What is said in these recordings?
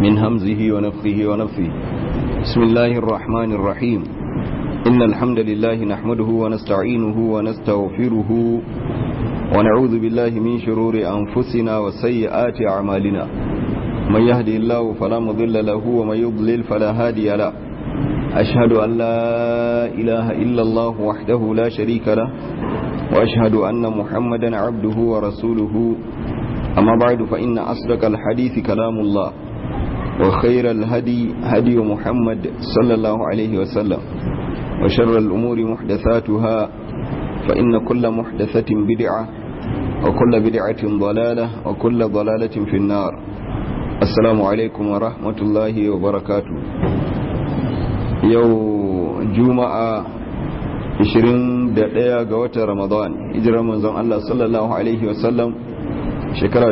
من همزه ونفخه ونفثه بسم الله الرحمن الرحيم إن الحمد لله نحمده ونستعينه ونستغفره ونعوذ بالله من شرور أنفسنا وسيئات أعمالنا من يهدي الله فلا مضل له ومن يضلل فلا هادي له أشهد أن لا إله إلا الله وحده لا شريك له وأشهد أن محمدا عبده ورسوله أما بعد فإن أصدق الحديث كلام الله وخير الهدي هدي محمد صلى الله عليه وسلم وشر الأمور محدثاتها فإن كل محدثة بدعة وكل بدعة ضلالة وكل ضلالة في النار السلام عليكم ورحمة الله وبركاته يو جمعة 21 ga watan Ramadan hijirar manzon Allah sallallahu alaihi wasallam shekara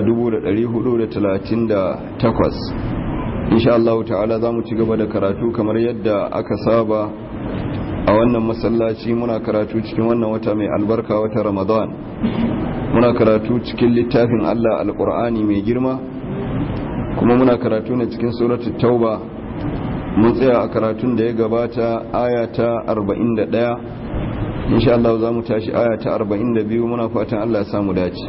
1438 insha Allah ta'ala zamu ci gaba da karatu kamar yadda aka saba a wannan masallaci muna karatu cikin wannan wata mai albarka wata Ramadan muna karatu cikin littafin Allah alqur'ani mai girma kuma muna karatu ne cikin suratul tauba mun tsaya a karatun da ya gabata aya ta 41 insha Allah za mu tashi aya ta 42 muna fatan Allah ya samu dace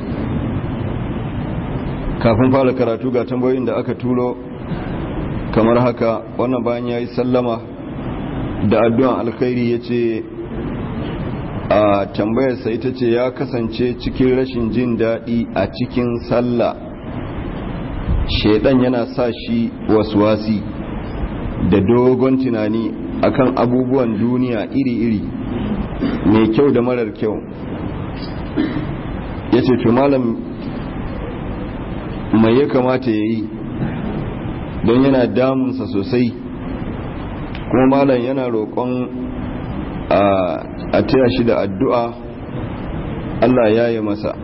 kafin fara karatu ga tambayoyin da aka turo kamar haka wannan bayan yayi sallama da addu'an alkhairi yace a tambayar sa ita ce ya kasance cikin rashin jin daɗi a cikin sallah shedan yana sa shi waswasi da dogon tunani akan abubuwan duniya iri-iri mai kyau da marar kyau ya ce to malam mai ya kamata ya yi don yana damunsa sosai kuma malam yana roƙon a taya shi da addu'a Allah ya yi masa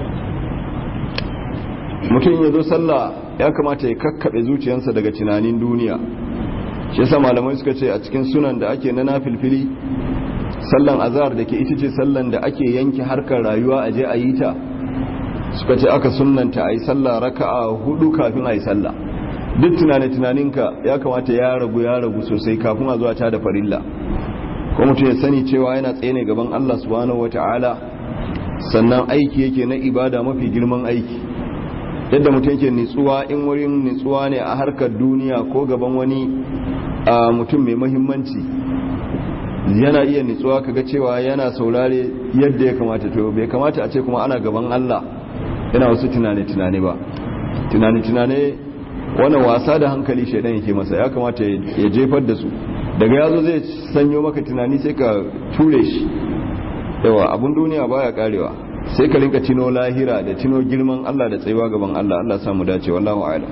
mutum ya zo sallah ya kamata ya kakkaɓe zuciyarsa daga tunanin duniya shi yasa malamai suka ce a cikin sunan da ake na nafilfili sallan azhar da ke ita ce sallan da ake yanke harkar rayuwa a je a yi ta suka ce aka sunnanta a yi sallah raka'a hudu kafin a yi sallah duk tunane tunaninka ya kamata ya ragu ya ragu sosai kafin a zuwa ta da farilla ko mutum ya sani cewa yana tsaye ne gaban Allah subhanahu wata'ala sannan aiki yake na ibada mafi girman aiki yadda mutum yake nitsuwa in wurin nitsuwa ne a harkar duniya ko gaban wani mutum mai muhimmanci yana iya nitsuwa kaga cewa yana saurare yadda ya kamata to bai kamata a ce kuma ana gaban Allah yana wasu tunane-tunane ba tunane-tunane wani wasa da hankali shaidan yake masa ya kamata ya jefar da su daga yazo zai sanyo maka tunani sai ka ture shi yawa abun duniya baya karewa sai ka rinka tino lahira da tino girman Allah da tsayuwa gaban Allah Allah samu dace wallahu a'lam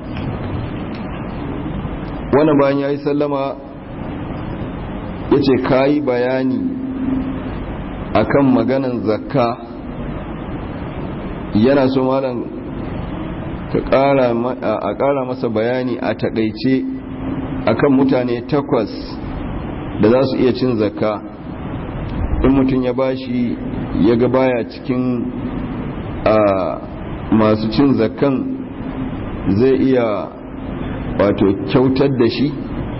wannan bayan yayi sallama ya ce ka yi bayani akan maganan zakka yana so malam a ƙara masa bayani a taƙaice akan mutane takwas da za su iya cin zakka in mutum ya bashi ya ga baya cikin masu cin zakkan zai iya wato kyautar da shi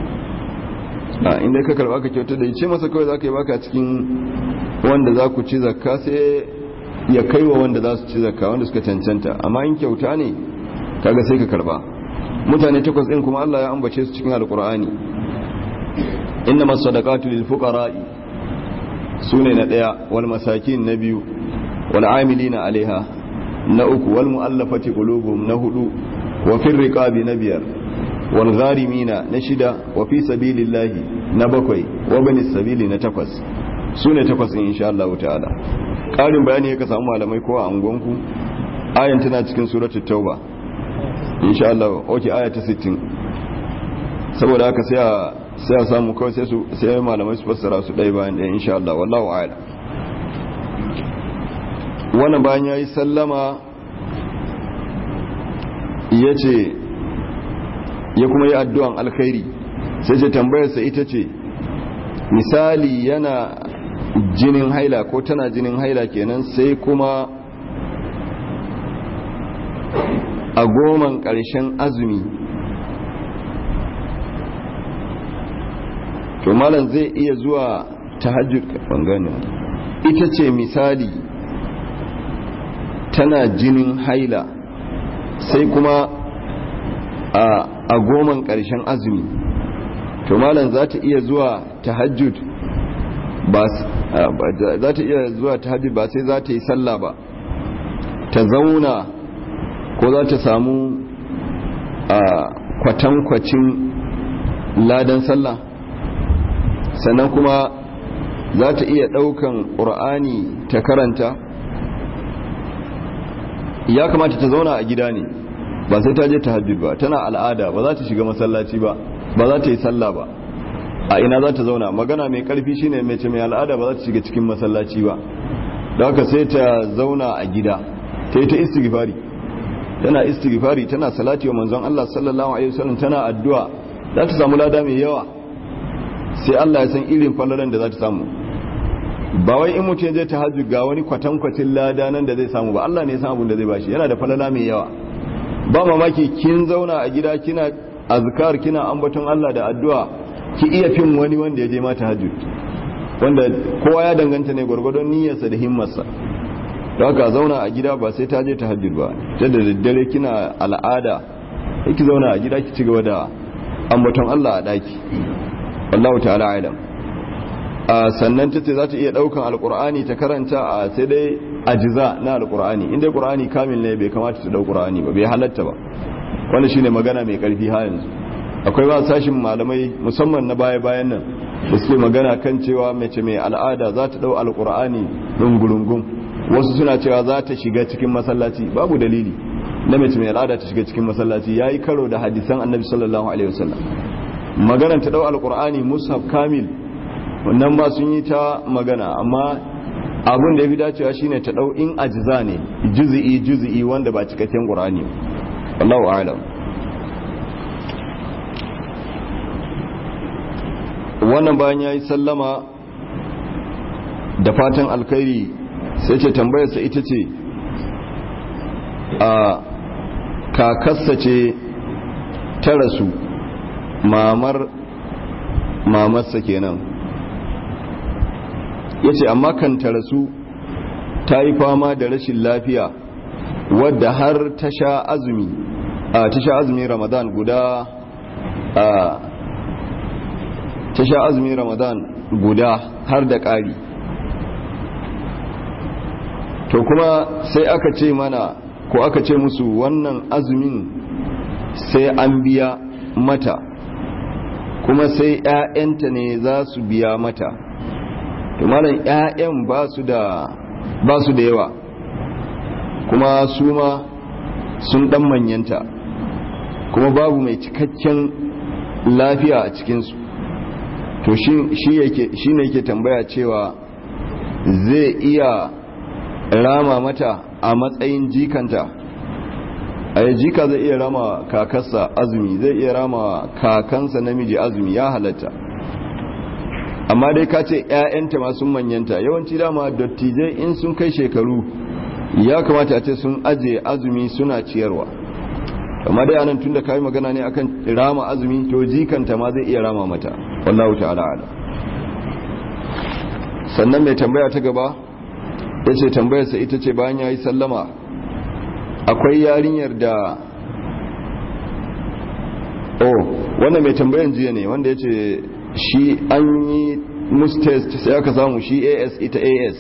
a inda ka karba ka kyautar da ce masa kawai za ka yi baka cikin wanda za ku ci zakka sai ya kai wa wanda za su ci zakka wanda suka cancanta amma in kyauta ne kaga sai ka karba mutane takwas ɗin kuma Allah ya ambace su cikin alkur'ani inna masadaqatu lil fuqara'i sune na daya wal masakin na biyu wal amilina alaiha na uku wal mu'allafati qulubuhum na hudu wa fir riqabi na biyar walgharimina na shida wa fi sabilillahi na bakwai wa bani sabili na takwas su ne takwas in insha Allah ta'ala ƙarin bayani ya ka samu malamai ko a angonku ayan tana cikin suratul tauba insha Allah oke aya ta 60 saboda haka sai a sai a samu kawai sai su sai malamai su fassara su ɗaya bayan ɗaya insha Allah wallahu a'lam wannan bayan yayi sallama yace ya kuma yi addu'an alkhairi sai ce tambayarsa ita ce misali yana jinin haila ko tana jinin haila kenan sai kuma a goman ƙarshen azumi to malam zai iya zuwa tahajjud bangane ita ce misali tana jinin haila sai kuma a goman ƙarshen azumi to malam za ta iya zuwa tahajjud ba za ta iya zuwa tahajjud ba sai za ta yi sallah ba ta zauna ko za ta samu a kwatankwacin ladan sallah sannan kuma za ta iya ɗaukan ƙur'ani ta karanta ya kamata ta zauna a gida ne ba sai ta je ta hajjud ba tana al'ada ba za ta shiga masallaci ba ba za ta yi sallah ba a ina za ta zauna magana mai karfi shine mace mai al'ada ba za ta shiga cikin masallaci ba da haka sai ta zauna a gida ta yi ta istighfari tana istighfari tana salati wa manzon Allah sallallahu alaihi wasallam tana addu'a za ta samu lada mai yawa sai Allah ya san irin fallalan da za ta samu ba wai in mutum je tahajjud ga wani kwatankwacin lada nan da zai samu ba Allah ne ya san abin da zai bashi yana da falala mai yawa ba mamaki kin zauna a gida kina azkar kina ambaton Allah da addu'a ki iya fin wani wanda ya je ma tahajjud wanda kowa ya danganta ne gwargwadon niyyarsa da himmarsa da haka zauna a gida ba sai ta je tahajjud ba ta da daddare kina al'ada sai ki zauna a gida ki ci gaba da ambaton Allah a daki wallahu ta'ala alam a sannan ta ce za ta iya daukan alkur'ani ta karanta a sai dai ajiza na alkur'ani inda qur'ani kamil ne bai kamata ta dau qur'ani ba bai halatta ba wanda shine magana mai karfi ha yanzu akwai ba sashin malamai musamman na baya bayan nan da suke magana kan cewa mace mai al'ada za ta dau alkur'ani dungurungun wasu suna cewa za ta shiga cikin masallaci babu dalili na mace mai al'ada ta shiga cikin masallaci yayi karo da hadisan annabi sallallahu alaihi wasallam maganar ta dau alkur'ani mushaf kamil wannan ma sun yi ta magana amma abin da ya fi dacewa shine ta dau in ajiza ne juzi'i juzi'i wanda ba cikakken qur'ani wallahu a'lam wannan bayan yayi sallama da fatan alkhairi sai ce tambayarsa ita ce a kakassa ce ta rasu mamar mamarsa kenan ya ce amma kan ta rasu ta yi fama da rashin lafiya wadda har ta sha azumi a ta sha azumi ramadan guda a ta sha azumi ramadan guda har da ƙari to kuma sai aka ce mana ko aka ce musu wannan azumin sai an biya mata kuma sai 'ya'yanta ne za su biya mata to malam 'ya'yan ba su da ba su da yawa kuma su ma sun dan manyanta kuma babu mai cikakken lafiya a cikinsu to shi ne yake tambaya cewa zai iya rama mata a matsayin jikanta a yi jika zai iya rama kakarsa azumi zai iya rama kakansa namiji azumi ya halatta amma dai ka ce 'ya'yanta masu manyanta yawanci dama dattijai in sun kai shekaru ya kamata a ce sun aje azumi suna ciyarwa amma dai anan tun da ka yi magana ne akan rama azumi to jikanta ma zai iya rama mata wallahu ta'ala ala sannan mai tambaya ta gaba ya ce tambayarsa ita ce bayan ya yi sallama akwai yarinyar da oh wannan mai tambayan jiya ne wanda ya ce shi an yi musu test sai aka samu shi as ita as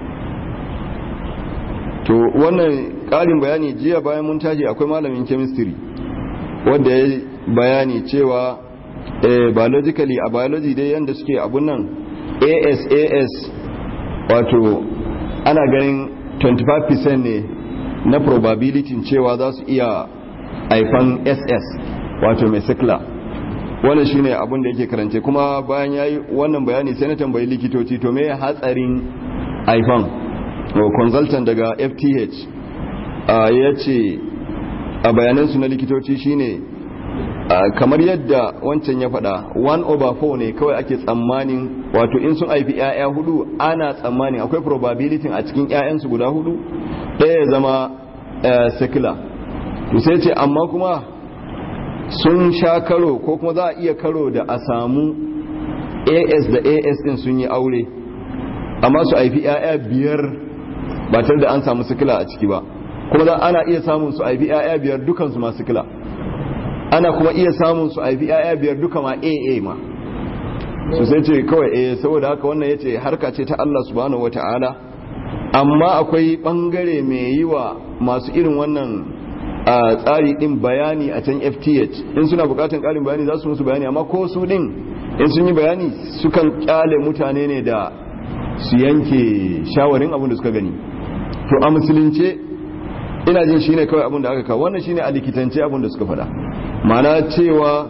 to wannan ƙarin bayani jiya bayan mun tashi akwai malamin chemistry wanda ya bayani cewa eh, biologically a biology dai yadda suke abun nan as as wato ana ganin 25% ne na probability cewa za su iya haifan ss wato mai sikla wannan shine abin da yake karance kuma bayan yayi wannan bayani sai na tambayi likitoci to me hatsarin haifan consultant daga FTH ya ce a bayanansu na likitoci shine kamar yadda wancan ya faɗa 1 over 4 ne kawai ake tsammanin wato in sun haifi 'ya'ya hudu ana tsammanin akwai probability a cikin 'ya'yansu guda hudu ɗaya ya zama secular to sai ce amma kuma sun sha karo ko kuma za a iya karo da a samu as da as din sun yi aure amma su haifi 'ya'ya biyar ba tare da an samu sikila a ciki ba kuma za ana iya samun su haifi 'ya'ya biyar dukansu masu sikila ana kuma iya samun su haifi 'ya'ya biyar duka ma aa ma su sai ce kawai eh saboda haka wannan ya ce harka ce ta Allah subhanahu wa ta'ala amma akwai bangare mai yi wa masu irin wannan a tsari din bayani a can fth in suna bukatan karin bayani za su musu bayani amma ko su din in sun yi bayani sukan kyale mutane ne da su yanke shawarin abin da suka gani to a musulunce ina jin shine kawai abin da aka kawo wannan shine a likitance abin da suka faɗa ma'ana cewa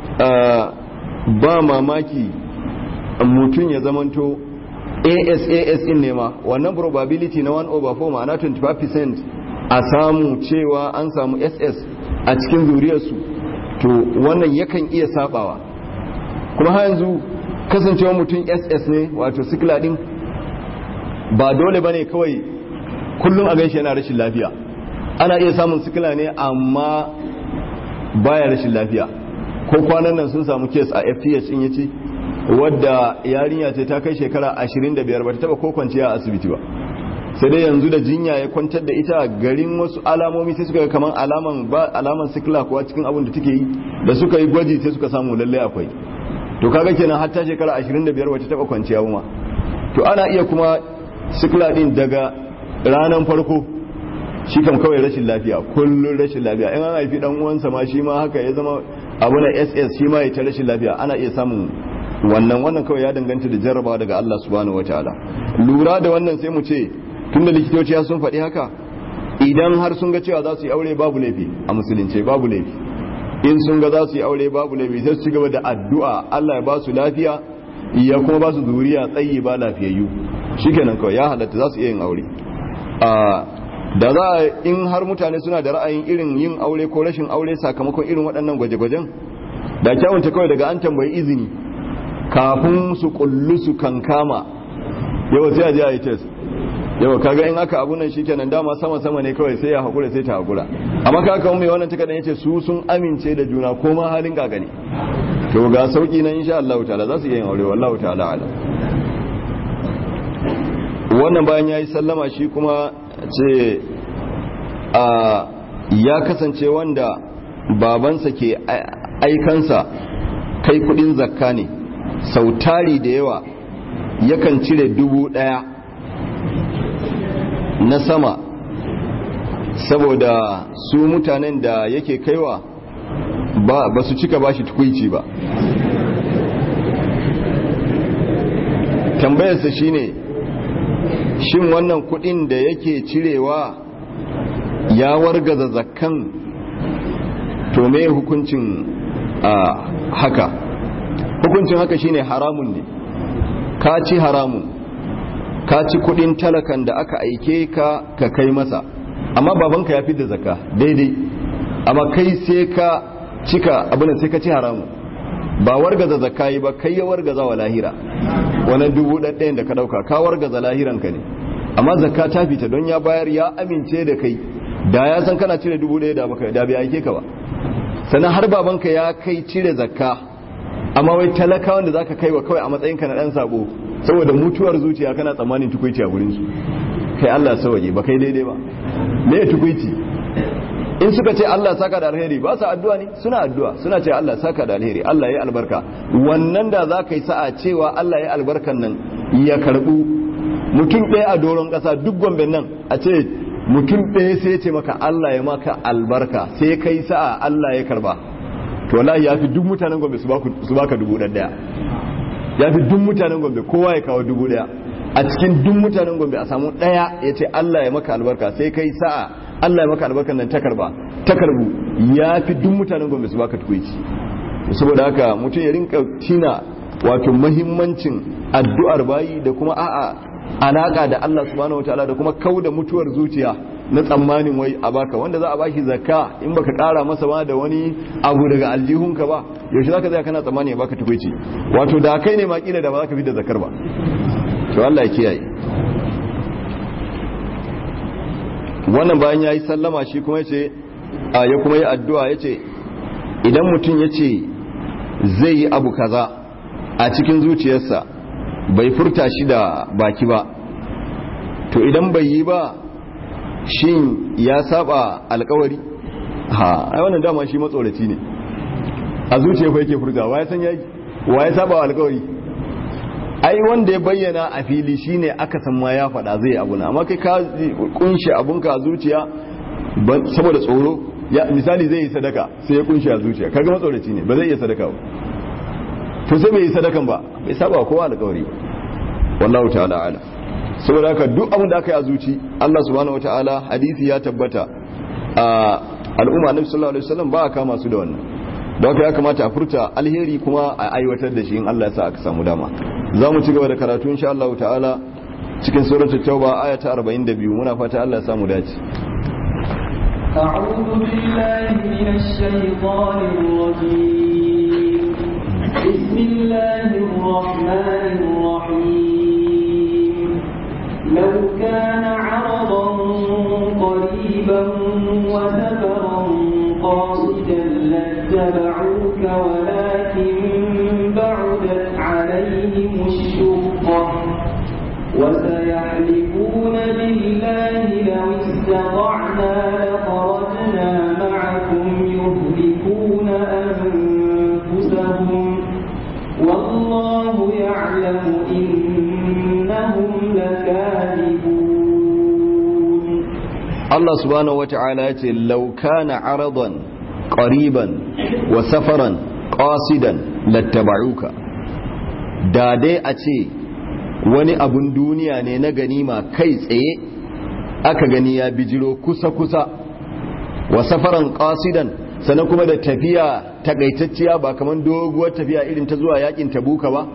ba mamaki mutum ya zamanto ASAS in ne ma wannan probability na 1 over 4 ma'ana 25% a samu cewa an samu SS a cikin zuriyarsu to wannan yakan iya sabawa kuma har yanzu kasancewa mutum SS ne wato sikila din ba dole bane kawai kullum a gaishe yana rashin lafiya ana iya samun sikila ne amma baya rashin lafiya ko kwanan nan sun samu kes a FTH in yace wadda yarinya ce ta kai shekara 25 ba ta taba ko kwanciya a asibiti ba sai dai yanzu da jinya ya kwantar da ita garin wasu alamomi sai suka ga kaman alaman ba alaman sikila kuwa cikin abin da take yi da suka yi gwaji sai suka samu lalle akwai to kaga kenan har ta shekara 25 wata taba kwanciya ba to ana iya kuma sikila din daga ranan farko shi kam kawai rashin lafiya kullun rashin lafiya in an haifi dan uwansa ma shi ma haka ya zama abu na ss shi ma ya ta rashin lafiya ana iya samun wannan wannan kawai ya danganta da jarrabawa daga Allah subhanahu wataala lura da wannan sai mu ce tunda likitoci sun faɗi haka idan har sun ga cewa za su yi aure babu laifi a musulunce babu laifi in sun ga za su yi aure babu laifi sai su ci gaba da addu'a Allah ya ba su lafiya ya kuma ba su zuriya tsayi ba lafiyayyu shikenan kawai ya halatta za su iya yin aure da za a in har mutane suna da ra'ayin irin yin aure ko rashin aure sakamakon irin waɗannan gwaje-gwajen da kyawunta kawai daga an tambayi izini kafin su kullu su kankama yawa sai a je a yi test yawa kaga in aka abu nan shikenan dama sama sama ne kawai sai ya hakura sai ta hakura amma kaga kuma mai wannan takardan yace su sun amince da juna ko ma halin gaga ne to ga sauki nan insha Allah ta'ala za su yi aure wallahi ta'ala ala wannan bayan yayi sallama shi kuma ce a ya kasance wanda babansa ke aikansa kai kudin zakka ne sautari da yawa yakan cire dubu daya na sama saboda su mutanen da yake kaiwa ba, ba su cika bashi tukuici ba tambayarsa shine shin wannan kudin da yake cirewa ya wargaza zakkan to me hukuncin a haka hukuncin haka shine haramun ne ka ci haramun ka ci kudin talakan da aka aike ka ka kai masa amma babanka ya fi da zakka daidai amma kai sai ka cika abin sai ka ci haramun ba wargaza zakka yi ba kai ya wargaza wa lahira wannan dubu ɗaɗɗayan da ka ɗauka ka wargaza lahiranka ne amma zakka ta fita don ya bayar ya amince da kai da ya san kana cire dubu ɗaya da baka da bai aike ka ba sannan har babanka ya kai cire zakka amma wai talakawan da zaka kai wa kawai a matsayinka na ɗan sabo saboda mutuwar zuciya kana tsammanin tukuici a gurin su kai Allah sawaje ba kai daidai ba me tukuici in suka ce Allah saka da alheri ba su addu'a ne suna addu'a suna ce Allah saka da alheri Allah ya albarka wannan da za ka yi sa'a cewa Allah ya albarkan nan ya karbu mutum ɗaya a doron ƙasa duk gomben nan a ce mutum ɗaya sai ce maka Allah ya maka albarka sai kai sa'a Allah ya karba to wallahi ya fi duk mutanen gombe su baka dubu ɗaya ya fi duk mutanen gombe kowa ya kawo dubu ɗaya a cikin duk mutanen gombe a samu ɗaya ya ce Allah ya maka albarka sai kai sa'a Allah ya maka albarkan nan ta karba ta karbu ya fi duk mutanen gombe su baka tukuici saboda haka mutum ya rinka tina wato mahimmancin addu'ar bayi da kuma a'a alaka da Allah subhanahu wataala da kuma kauda mutuwar zuciya na tsammanin wai a baka wanda za a bashi zakka in baka kara masa ba da wani abu daga aljihunka ba yaushe zaka tsaya kana tsammani ya baka tukuici wato da kai ne ma kila da ba za ka fi da zakar ba to Allah ya kiyaye wannan bayan ya yi sallama shi kuma ce a ya kuma yi addu'a ya ce idan mutum ya ce zai yi abu kaza a cikin zuciyarsa bai furta shi da baki ba to idan bai yi ba shin ya saba alkawari ha ai wannan dama shi matsoraci ne a zuciya fa yake furta wa ya san yayi wa ya saba alkawari ai wanda ya bayyana a fili shine aka san ma ya faɗa zai abu na amma kai ka kunshi abunka a zuciya saboda tsoro ya misali zai yi sadaka sai ya kunshi a zuciya kaga matsoraci ne ba zai iya sadaka ba to sai bai yi sadakan ba bai saba kowa alkawari wallahu ta'ala ala saboda haka duk abin da aka yi a zuci Allah subhanahu wataala hadisi ya tabbata a al'umma nabi sallallahu alaihi wasallam ba a kama su da wannan don haka ya kamata a furta alheri kuma a aiwatar da shi in Allah ya sa aka samu dama za mu ci gaba da karatu insha Allah ta'ala cikin suratul tauba aya ta 42 muna fata Allah ya samu dace أعوذ بالله من الشيطان الرجيم بسم الله الرحمن الرحيم لو كان عرضا قريبا وسفرا قاصدا لاتبعوك ولكن بعدت عليهم الشقة وسيحلفون بالله لو استطعنا لخرجنا معكم يهلكون أنفسهم والله يعلم إنهم لكاذبون Allah subhanahu wata'ala ya ce laukana aradan qariban wa safaran qasidan lattaba'uka da dai a ce wani abun duniya ne na ganima kai tsaye aka gani ya bijiro kusa-kusa wa safaran qasidan sannan kuma da tafiya takaitacciya ba kamar doguwar tafiya irin ta zuwa yakin tabuka ba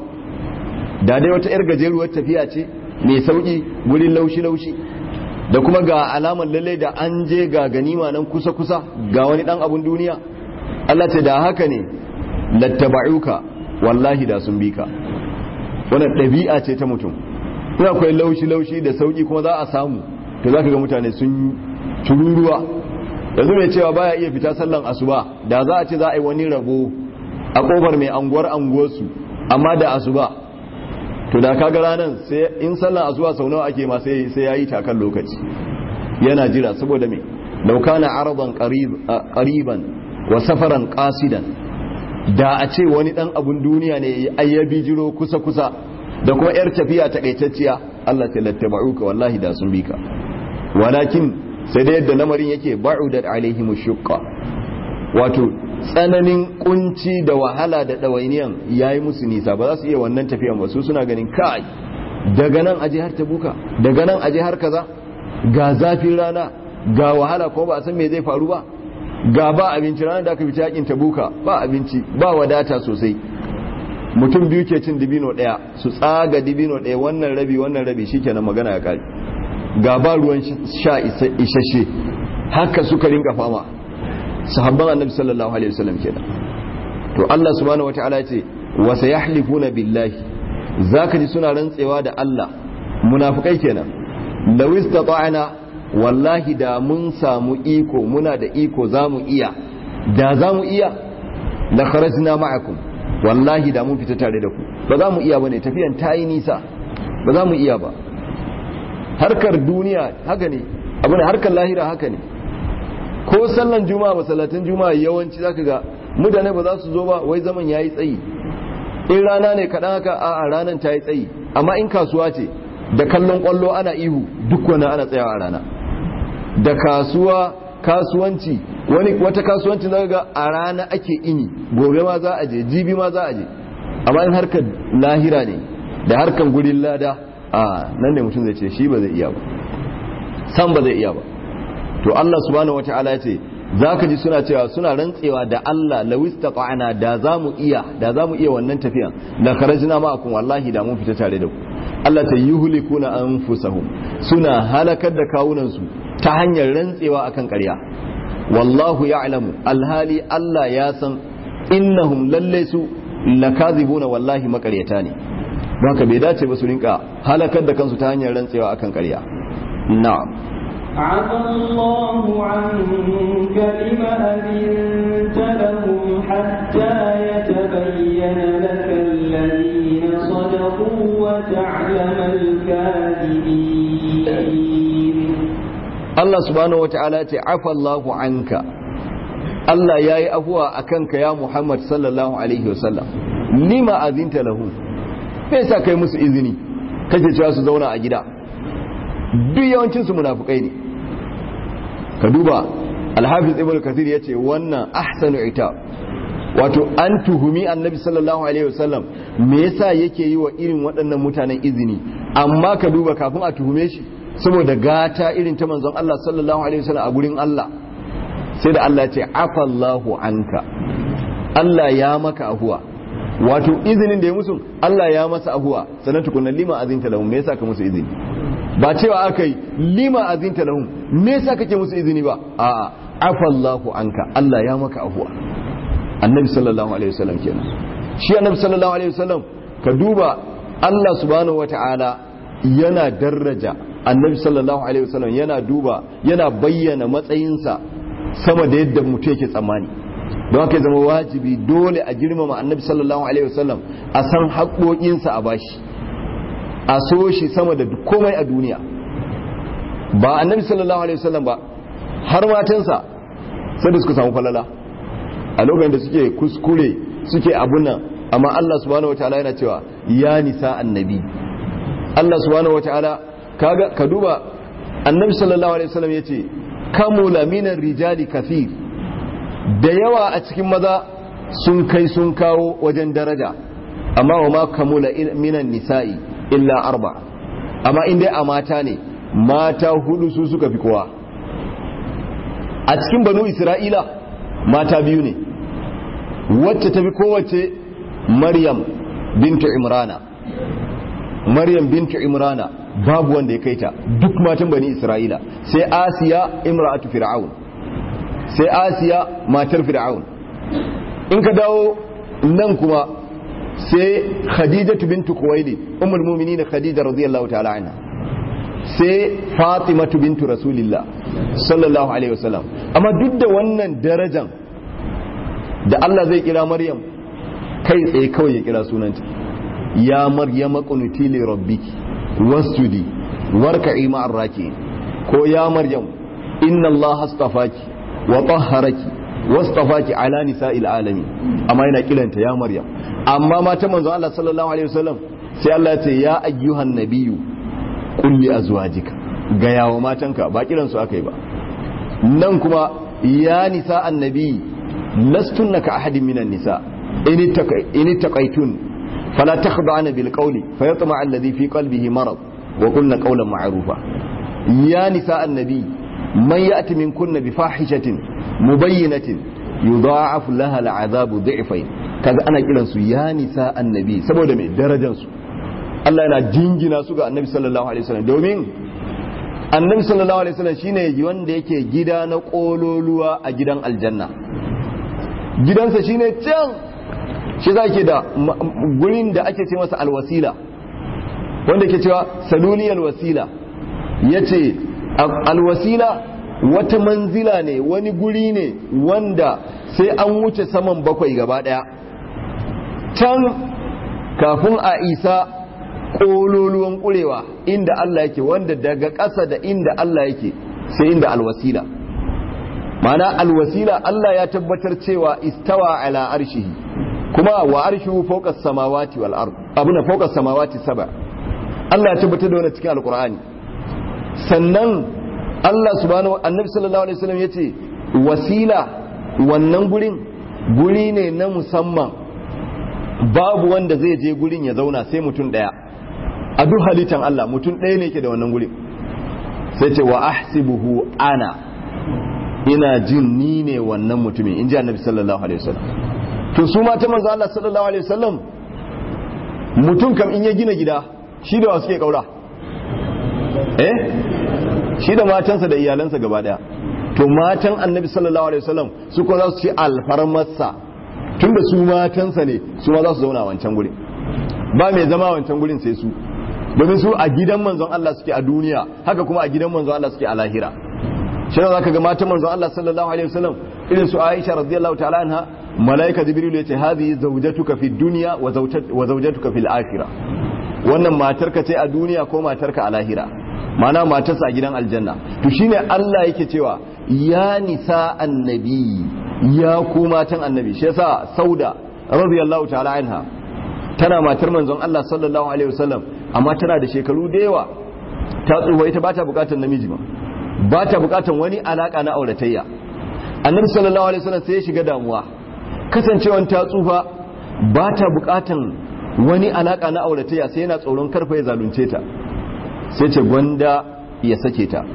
da dai wata 'yar gajeruwar tafiya ce mai sauki gurin laushi-laushi da kuma ga alamar lalle da an je ga ganima nan kusa-kusa ga wani dan abun duniya Allah ce da haka ne lattaba'uka wallahi da sun bi ka wannan ɗabi'a ce ta mutum in akwai laushi-laushi da sauki kuma za a samu to za ka ga mutane sun tururuwa yanzu mai cewa baya iya fita sallan asuba da za a ce za a yi wani rabo a kofar mai anguwar anguwarsu amma da asuba to da kaga ranar sai in sallan asuba sau nawa ake ma sai sai yayi takan lokaci yana jira saboda me law kana aradan qariban wa safaran qasidan da a ce wani dan abun duniya ne ayyabi jiro kusa kusa da kuma yar tafiya takaitacciya Allah ta lattaba'uka wallahi da sun bika walakin sai da yadda lamarin yake ba'udat alaihim shuqqa wato tsananin kunci da wahala da ɗawainiyan ya yi musu nisa ba za su iya wannan tafiyan ba su suna ganin kai daga nan aje har tabuka daga nan aje har kaza ga zafin rana ga wahala ko ba a san me zai faru ba ga ba abinci ranar da aka fita yakin tabuka ba abinci ba wadata sosai mutum biyu ke cin dibino ɗaya su tsaga dibino ɗaya wannan rabi wannan rabi shikenan magana ya kare ga ba ruwan sha isasshe haka suka rinka fama sahabban annabi sallallahu alaihi wasallam kenan to Allah subhanahu wataala ya ce wa sayahlifuna billahi zaka ji suna rantsewa da Allah munafikai kenan law istata'na wallahi da mun samu iko muna da iko zamu iya da zamu iya la kharajna ma'akum wallahi da mun fita tare da ku ba za mu iya bane tafiyan ta yi nisa ba za mu iya ba harkar duniya haka ne abu ne harkar lahira haka ne ko sallan juma'a masallatan juma'a yawanci zaka ga mutane ba za su zo ba wai zaman yayi tsayi in rana ne kaɗan haka a a ranar ta yi tsayi amma in kasuwa ce da kallon kwallo ana ihu duk wani ana tsayawa a rana da kasuwa kasuwanci wani wata kasuwanci zaka ga a rana ake ini gobe ma za a je jibi ma za a je amma in harkar lahira ne da harkar gurin lada a nan ne mutum zai ce shi ba zai iya ba san ba zai iya ba to Allah subhanahu wataala ya ce zaka ji suna cewa suna rantsewa da Allah lawistaqana da zamu iya da zamu iya wannan tafiyan la kharajna ma'akum wallahi da mun fita tare da ku Allah ta yuhlikuna anfusahum suna halakar da kawunan su ta hanyar rantsewa akan ƙarya wallahu ya'lamu alhali Allah ya san innahum lalle su lakazibuna wallahi makaryata ne haka bai dace ba su rinka halakar da kansu ta hanyar rantsewa akan ƙarya na'am عفى الله عنك لما أذنت لهم حتى يتبين لك الذين وتعلم الكاذبين Allah subhanahu wata'ala ya ce afallahu anka Allah ya yi afuwa a kanka ya Muhammad sallallahu alaihi wasallam lima azinta lahu me yasa kai musu izini kake cewa su zauna a gida duk yawancin su munafukai ne ka duba Al-Hafiz Ibn Kathir yace wannan ahsanu itab wato an tuhumi Annabi sallallahu alaihi wasallam me yasa yake yi wa irin waɗannan mutanen izini amma ka duba kafin a tuhume shi saboda gata irin ta manzon Allah sallallahu alaihi wasallam a gurin Allah sai da Allah ce afallahu anka Allah ya maka ahuwa wato izinin da ya musu Allah ya masa ahuwa sannan tukunna lima azinta lahum me yasa ka musu izini ba cewa aka yi lima azinta lahum me yasa kake musu izini ba a'a afallahu anka Allah ya maka ahuwa annabi sallallahu alaihi wasallam kenan shi annabi sallallahu alaihi wasallam ka duba Allah subhanahu wataala yana daraja annabi sallallahu alaihi wasallam yana duba yana bayyana matsayinsa sama da yadda mutum yake tsammani don haka zama wajibi dole a girmama annabi sallallahu alaihi wasallam a san haƙoƙinsa a bashi a so shi sama da komai a duniya ba annabi sallallahu alaihi wasallam ba har matansa sai da suka samu falala a lokacin da suke kuskure suke abun nan amma Allah subhanahu wataala yana cewa ya nisa annabi Allah subhanahu wataala kaga ka duba annabi sallallahu alaihi wasallam yace kamula minan rijali kathir da yawa a cikin maza sun kai sun kawo wajen daraja amma wa ma kamula minan nisa'i illa arba amma in dai a mata ne mata hudu su suka fi kowa a cikin banu isra'ila mata biyu ne wacce ta fi kowace maryam bintu imrana maryam bintu imrana babu wanda ya kai ta duk matan bani isra'ila sai asiya imra'atu fir'aun sai asiya matar fir'aun in ka dawo nan kuma sai khadijatu bintu kuwaili ummul mu'minin khadija radiyallahu ta'ala anha sai fatimatu bintu rasulillah sallallahu alaihi wasallam amma duk da wannan darajan da Allah zai kira maryam kai tsaye kawai ya kira sunanta ya maryama qunuti li rabbiki wasjudi warka'i ma'ar raki'in ko ya maryam inna Allah astafaki wa tahharaki wastafaki ala nisa'il alamin amma yana kilanta ya maryam amma mata manzo Allah sallallahu alaihi wasallam sai Allah ya ce ya ayyuhan nabiyyu qul li azwajika ga yawo matanka ba kiran su akai ba nan kuma ya nisa annabi lastunna ka ahadin minan nisa in taqaitun فلا تخضعن بالقول فيطمع الذي في قلبه مرض وقلن قولا معروفا يا نساء النبي من يأتي منكن بفاحشة مبينة يضاعف لها العذاب ضعفين kaga ana kiran su ya nisa annabi saboda mai darajar su Allah yana jingina su ga annabi sallallahu alaihi wasallam domin annabi sallallahu alaihi wasallam shine wanda yake gida na kololuwa a gidan aljanna gidansa shine can shi za ke da gurin da ake ce masa alwasila wanda ke cewa saluliyar wasila ya ce alwasila wata manzila ne wani guri ne wanda sai an wuce saman bakwai gaba daya can kafin a isa ƙololuwan ƙurewa inda Allah yake wanda daga ƙasa da inda Allah yake sai inda alwasila mana alwasila Allah ya tabbatar cewa istawa ala arshihi kuma wa arshihu fawqa samawati wal ard abuna fawqa samawati sab'a Allah ya tabbatar da wannan cikin alqur'ani sannan Allah subhanahu annabi sallallahu alaihi wasallam yace wasila wannan gurin guri ne na musamman babu wanda zai je gurin ya zauna sai mutum daya a duk halittan Allah mutum daya ne yake da wannan gurin sai ce wa ahsibuhu ana ina jin ni ne wannan mutumin in ji annabi sallallahu alaihi wasallam to su mata manzo Allah sallallahu alaihi wasallam mutum kam in ya gina gida shi da wasu ke kaura eh shi da matansa da iyalansa gaba daya to matan annabi sallallahu alaihi wasallam su ko za su ci alfarmarsa tunda su matansa ne su ma za su zauna a wancan gurin ba mai zama a wancan gurin sai su domin su a gidan manzon Allah suke a duniya haka kuma a gidan manzon Allah suke a lahira shi ne zaka ga matan manzon Allah sallallahu alaihi wasallam irin su Aisha radiyallahu ta'ala anha malaika jibril yace hadhihi zawjatuka fid dunya wa zawjatuka fil akhirah wannan matarka ce a duniya ko matarka a lahira mana matarsa a gidan aljanna to shine Allah yake cewa ya nisa annabi ya ku matan annabi shi yasa sauda radiyallahu ta'ala anha tana matar manzon Allah sallallahu alaihi wasallam amma tana da shekaru da yawa ta tsufa ita bata bukatar namiji ba bata bukatar wani alaka na auratayya annabi sallallahu alaihi wasallam sai ya shiga damuwa kasancewan ta tsufa bata bukatan wani alaka na auratayya sai yana tsoron karfa ya zalunce ta sai ce gwanda ya sake ta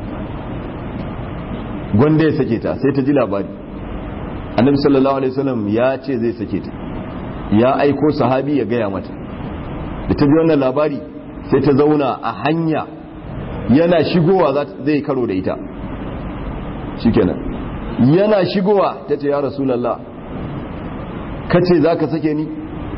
gwanda ya sake ta sai ta ji labari annabi sallallahu alaihi wasallam ya ce zai sake ta ya aiko sahabi ya gaya mata da ta ji wannan labari sai ta zauna a hanya yana shigowa zai karo da ita shikenan yana shigowa ta ce ya rasulallah kace za ka sake ni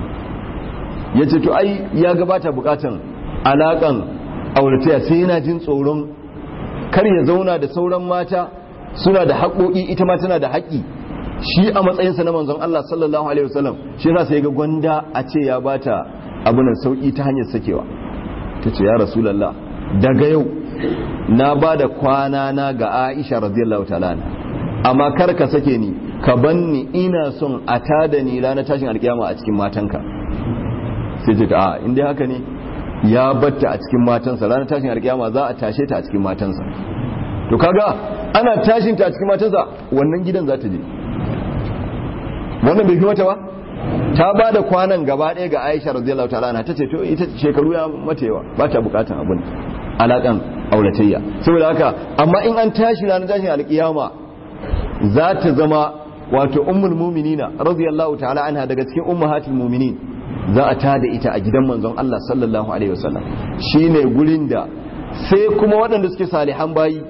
ya ce to ai ya gabata bukatan alakan aurataya sai yana jin tsoron kar ya zauna da sauran mata suna da haƙoƙi ita ma tana da haƙƙi shi a matsayinsa na manzon Allah sallallahu alaihi wasallam shi yasa sai ga gwanda a ce ya bata abunan sauki ta hanyar sakewa ta ce ya rasulallah daga yau na ba da kwana na ga Aisha radiyallahu ta'ala amma kar ka sake ni ka banni ina son a tada ni ranar tashin alkiyama a cikin matanka sai ce a inda haka ne ya batta a cikin matansa ranar tashin alkiyama za a tashe ta a cikin matansa to kaga ana tashin ta a cikin matansa wannan gidan za ta je wannan bai fi mata ba ta ba da kwanan gaba ɗaya ga Aisha radiyallahu ta'ala ta ce to ita shekaru ya mata yawa ba ta bukatan abin alakan auratayya saboda haka amma in an tashi ranar tashin alkiyama za ta zama wato ummul muminina radiyallahu ta'ala anha daga cikin ummahatul muminin za a tada ita a gidan manzon Allah sallallahu alaihi wasallam shine gurin da sai kuma waɗanda suke salihan bayi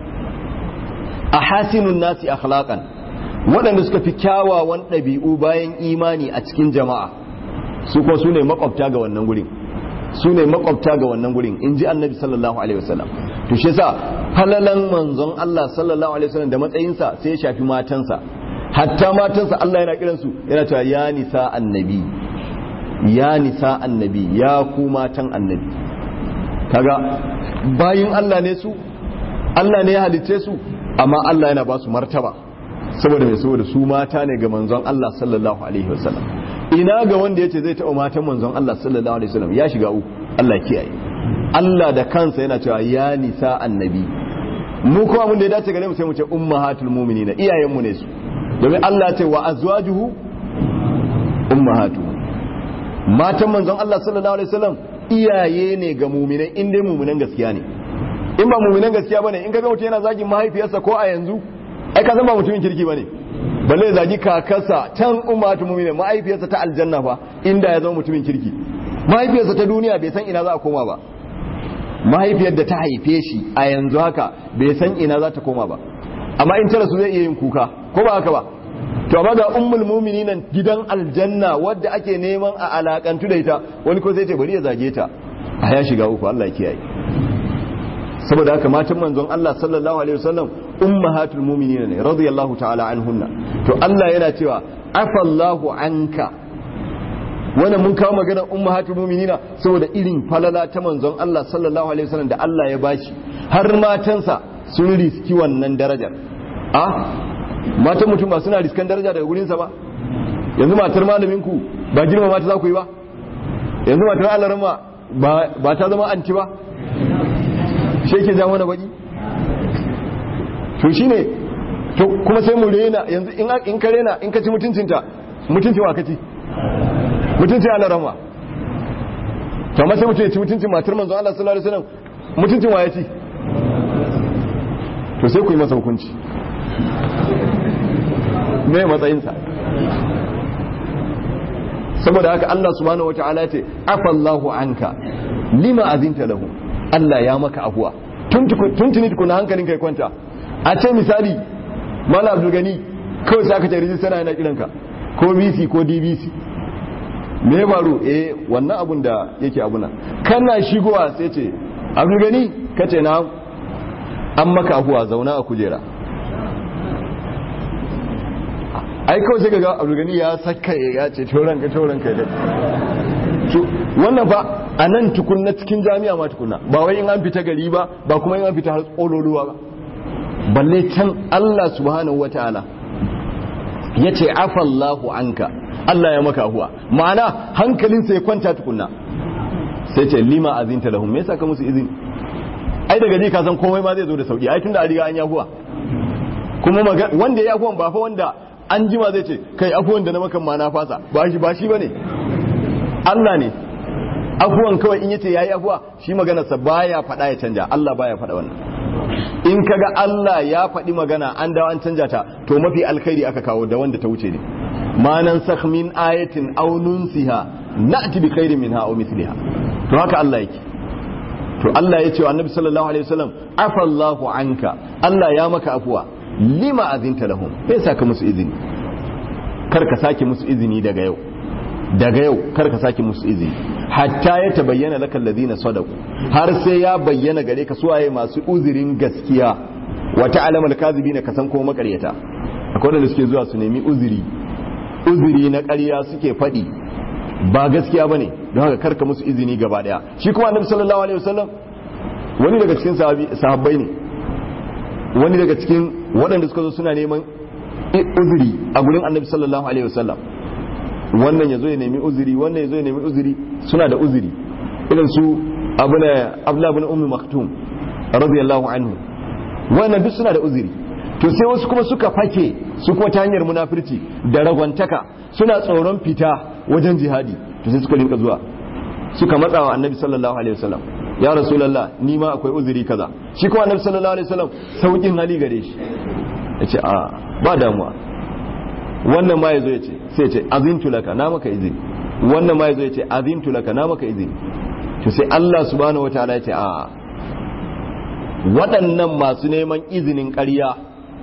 a hasinun nasi akhlaqan waɗanda suka fi kyawawan ɗabi'u bayan imani a cikin jama'a su kuma su ne makwabta ga wannan gurin su ne makwabta ga wannan gurin in ji annabi sallallahu alaihi wasallam to shi yasa falalan manzon Allah sallallahu alaihi wasallam da matsayinsa sai ya shafi matansa hatta matansa Allah yana kiran su yana cewa ya nisa annabi ya nisa annabi ya ku matan annabi kaga bayin Allah ne su Allah ne ya halicce su amma Allah yana ba su martaba saboda mai saboda su mata ne ga manzon Allah sallallahu alaihi wasallam ina ga wanda yace zai taɓa matan manzon Allah sallallahu alaihi wasallam ya shiga uku Allah kiyaye Allah da kansa yana cewa ya nisa annabi mu kuma mun da ya dace gare mu sai mu ce ummahatul mu'minina iyayen mu ne su domin Allah ce wa azwajuhu ummahatu matan manzon Allah sallallahu alaihi wasallam iyaye ne ga mu'minai in dai mu'minan gaskiya ne in ba mu'minan gaskiya bane in kaga mutum yana zagin mahaifiyarsa ko a yanzu ai ka san ba mutumin kirki bane balle zagi kakarsa can ummatu mu'mina mahaifiyarsa ta aljanna fa inda ya zama mutumin kirki mahaifiyarsa ta duniya bai san ina za a koma ba mahaifiyar da ta haife shi a yanzu haka bai san ina za ta koma ba amma in tara su zai iya yin kuka ko ba haka ba to amma ga ummul mu'minin gidan aljanna wadda ake neman a alakantu da ita wani ko zai ce bari ya zage ta a ya shiga uku Allah ya kiyaye saboda haka matan manzon Allah sallallahu alaihi wasallam ummahatul mu'minin ne radiyallahu ta'ala anhunna to Allah yana cewa afallahu anka wannan mun kawo magana ummahatul mu'minina saboda irin falala ta manzon Allah sallallahu alaihi wasallam da Allah ya bashi har matansa sun riski wannan darajar a matan mutum ba suna riskan daraja daga gurin sa ba yanzu matar malamin ku ba girma mata za ku yi ba yanzu matar Allah ba ba ta zama anti ba shi yake ja mana baki to shine to kuma sai mu rena yanzu in in ka rena in ka ci mutuncinta mutuncin wa kaci mutuncin Allah rama to amma sai mutum ya ci mutuncin matar manzo Allah sallallahu alaihi wasallam mutuncin wa ya ci to sai ku yi masa hukunci me matsayinsa saboda haka Allah subhanahu wataala ya ce afallahu anka lima azinta lahu Allah ya maka abuwa tuntuni tukuna hankalin kai kwanta a ce misali mala abdul gani kawai sai aka ce rijista yana kiranka ko bc ko dbc me ya faru eh wannan abun da yake abuna kana shigowa sai ce abdul gani kace na an maka abuwa zauna a kujera ai kawai sai ga abdul gani ya saka ya ce tauran ka tauran ka da wannan fa a nan tukunna cikin jami'a ma tukunna ba wai in an fita gari ba ba kuma in an fita har tsololuwa ba balle can Allah subhanahu wataala yace afallahu anka Allah ya maka ahuwa ma'ana hankalinsa ya kwanta tukunna sai ce lima azinta lahum me yasa ka musu izini ai daga ji ka san komai ma zai zo da sauki ai tunda a riga an yahuwa kuma wanda ya yahuwan ba fa wanda an jima zai ce kai afuwan da na makan ma na fasa ba shi ba shi bane Allah ne afuwan kawai in yace yayi afuwa shi maganarsa baya faɗa ya canja Allah baya faɗa wannan in kaga Allah ya faɗi magana an dawo an canja ta to mafi alkhairi aka kawo da wanda ta wuce ne ma nan min ayatin aw nunsiha na'ti bi khairin minha aw mithliha to haka Allah yake to Allah ya ce wa Annabi sallallahu alaihi wasallam afallahu anka Allah ya maka afuwa lima azinta lahum bai saka musu izini kar ka sake musu izini daga yau daga yau kar ka sake musu izini hatta ya tabayyana lakal ladina sadaku har sai ya bayyana gare ka suwaye masu uzurin gaskiya wa ta'lamal kadhibina ka san ko makaryata akwai wanda suke zuwa su nemi uzuri uzuri na ƙarya suke faɗi ba gaskiya bane don haka karka musu izini gaba daya shi kuma annabi sallallahu alaihi wasallam wani daga cikin sahabbai ne wani daga cikin waɗanda suka zo suna neman uzuri a gurin annabi sallallahu alaihi wasallam wannan ya zo ya nemi uzuri wannan ya zo ya nemi uzuri suna da uzuri irin su abu na abla bin ummi maktum radiyallahu anhu wannan duk suna da uzuri to sai wasu kuma suka fake su kuma ta hanyar munafirci da ragwantaka suna tsoron fita wajen jihadi to sai suka rinka zuwa suka matsa wa annabi sallallahu alaihi wasallam ya rasulullah ni ma akwai uzuri kaza shi kuma annabi sallallahu alaihi wasallam saukin hali gare shi yace a ba damuwa wannan ma yazo yace sai yace azintu laka na maka izini wannan ma yazo yace azintu laka na maka izini to sai Allah subhanahu wataala yace a waɗannan masu neman izinin ƙarya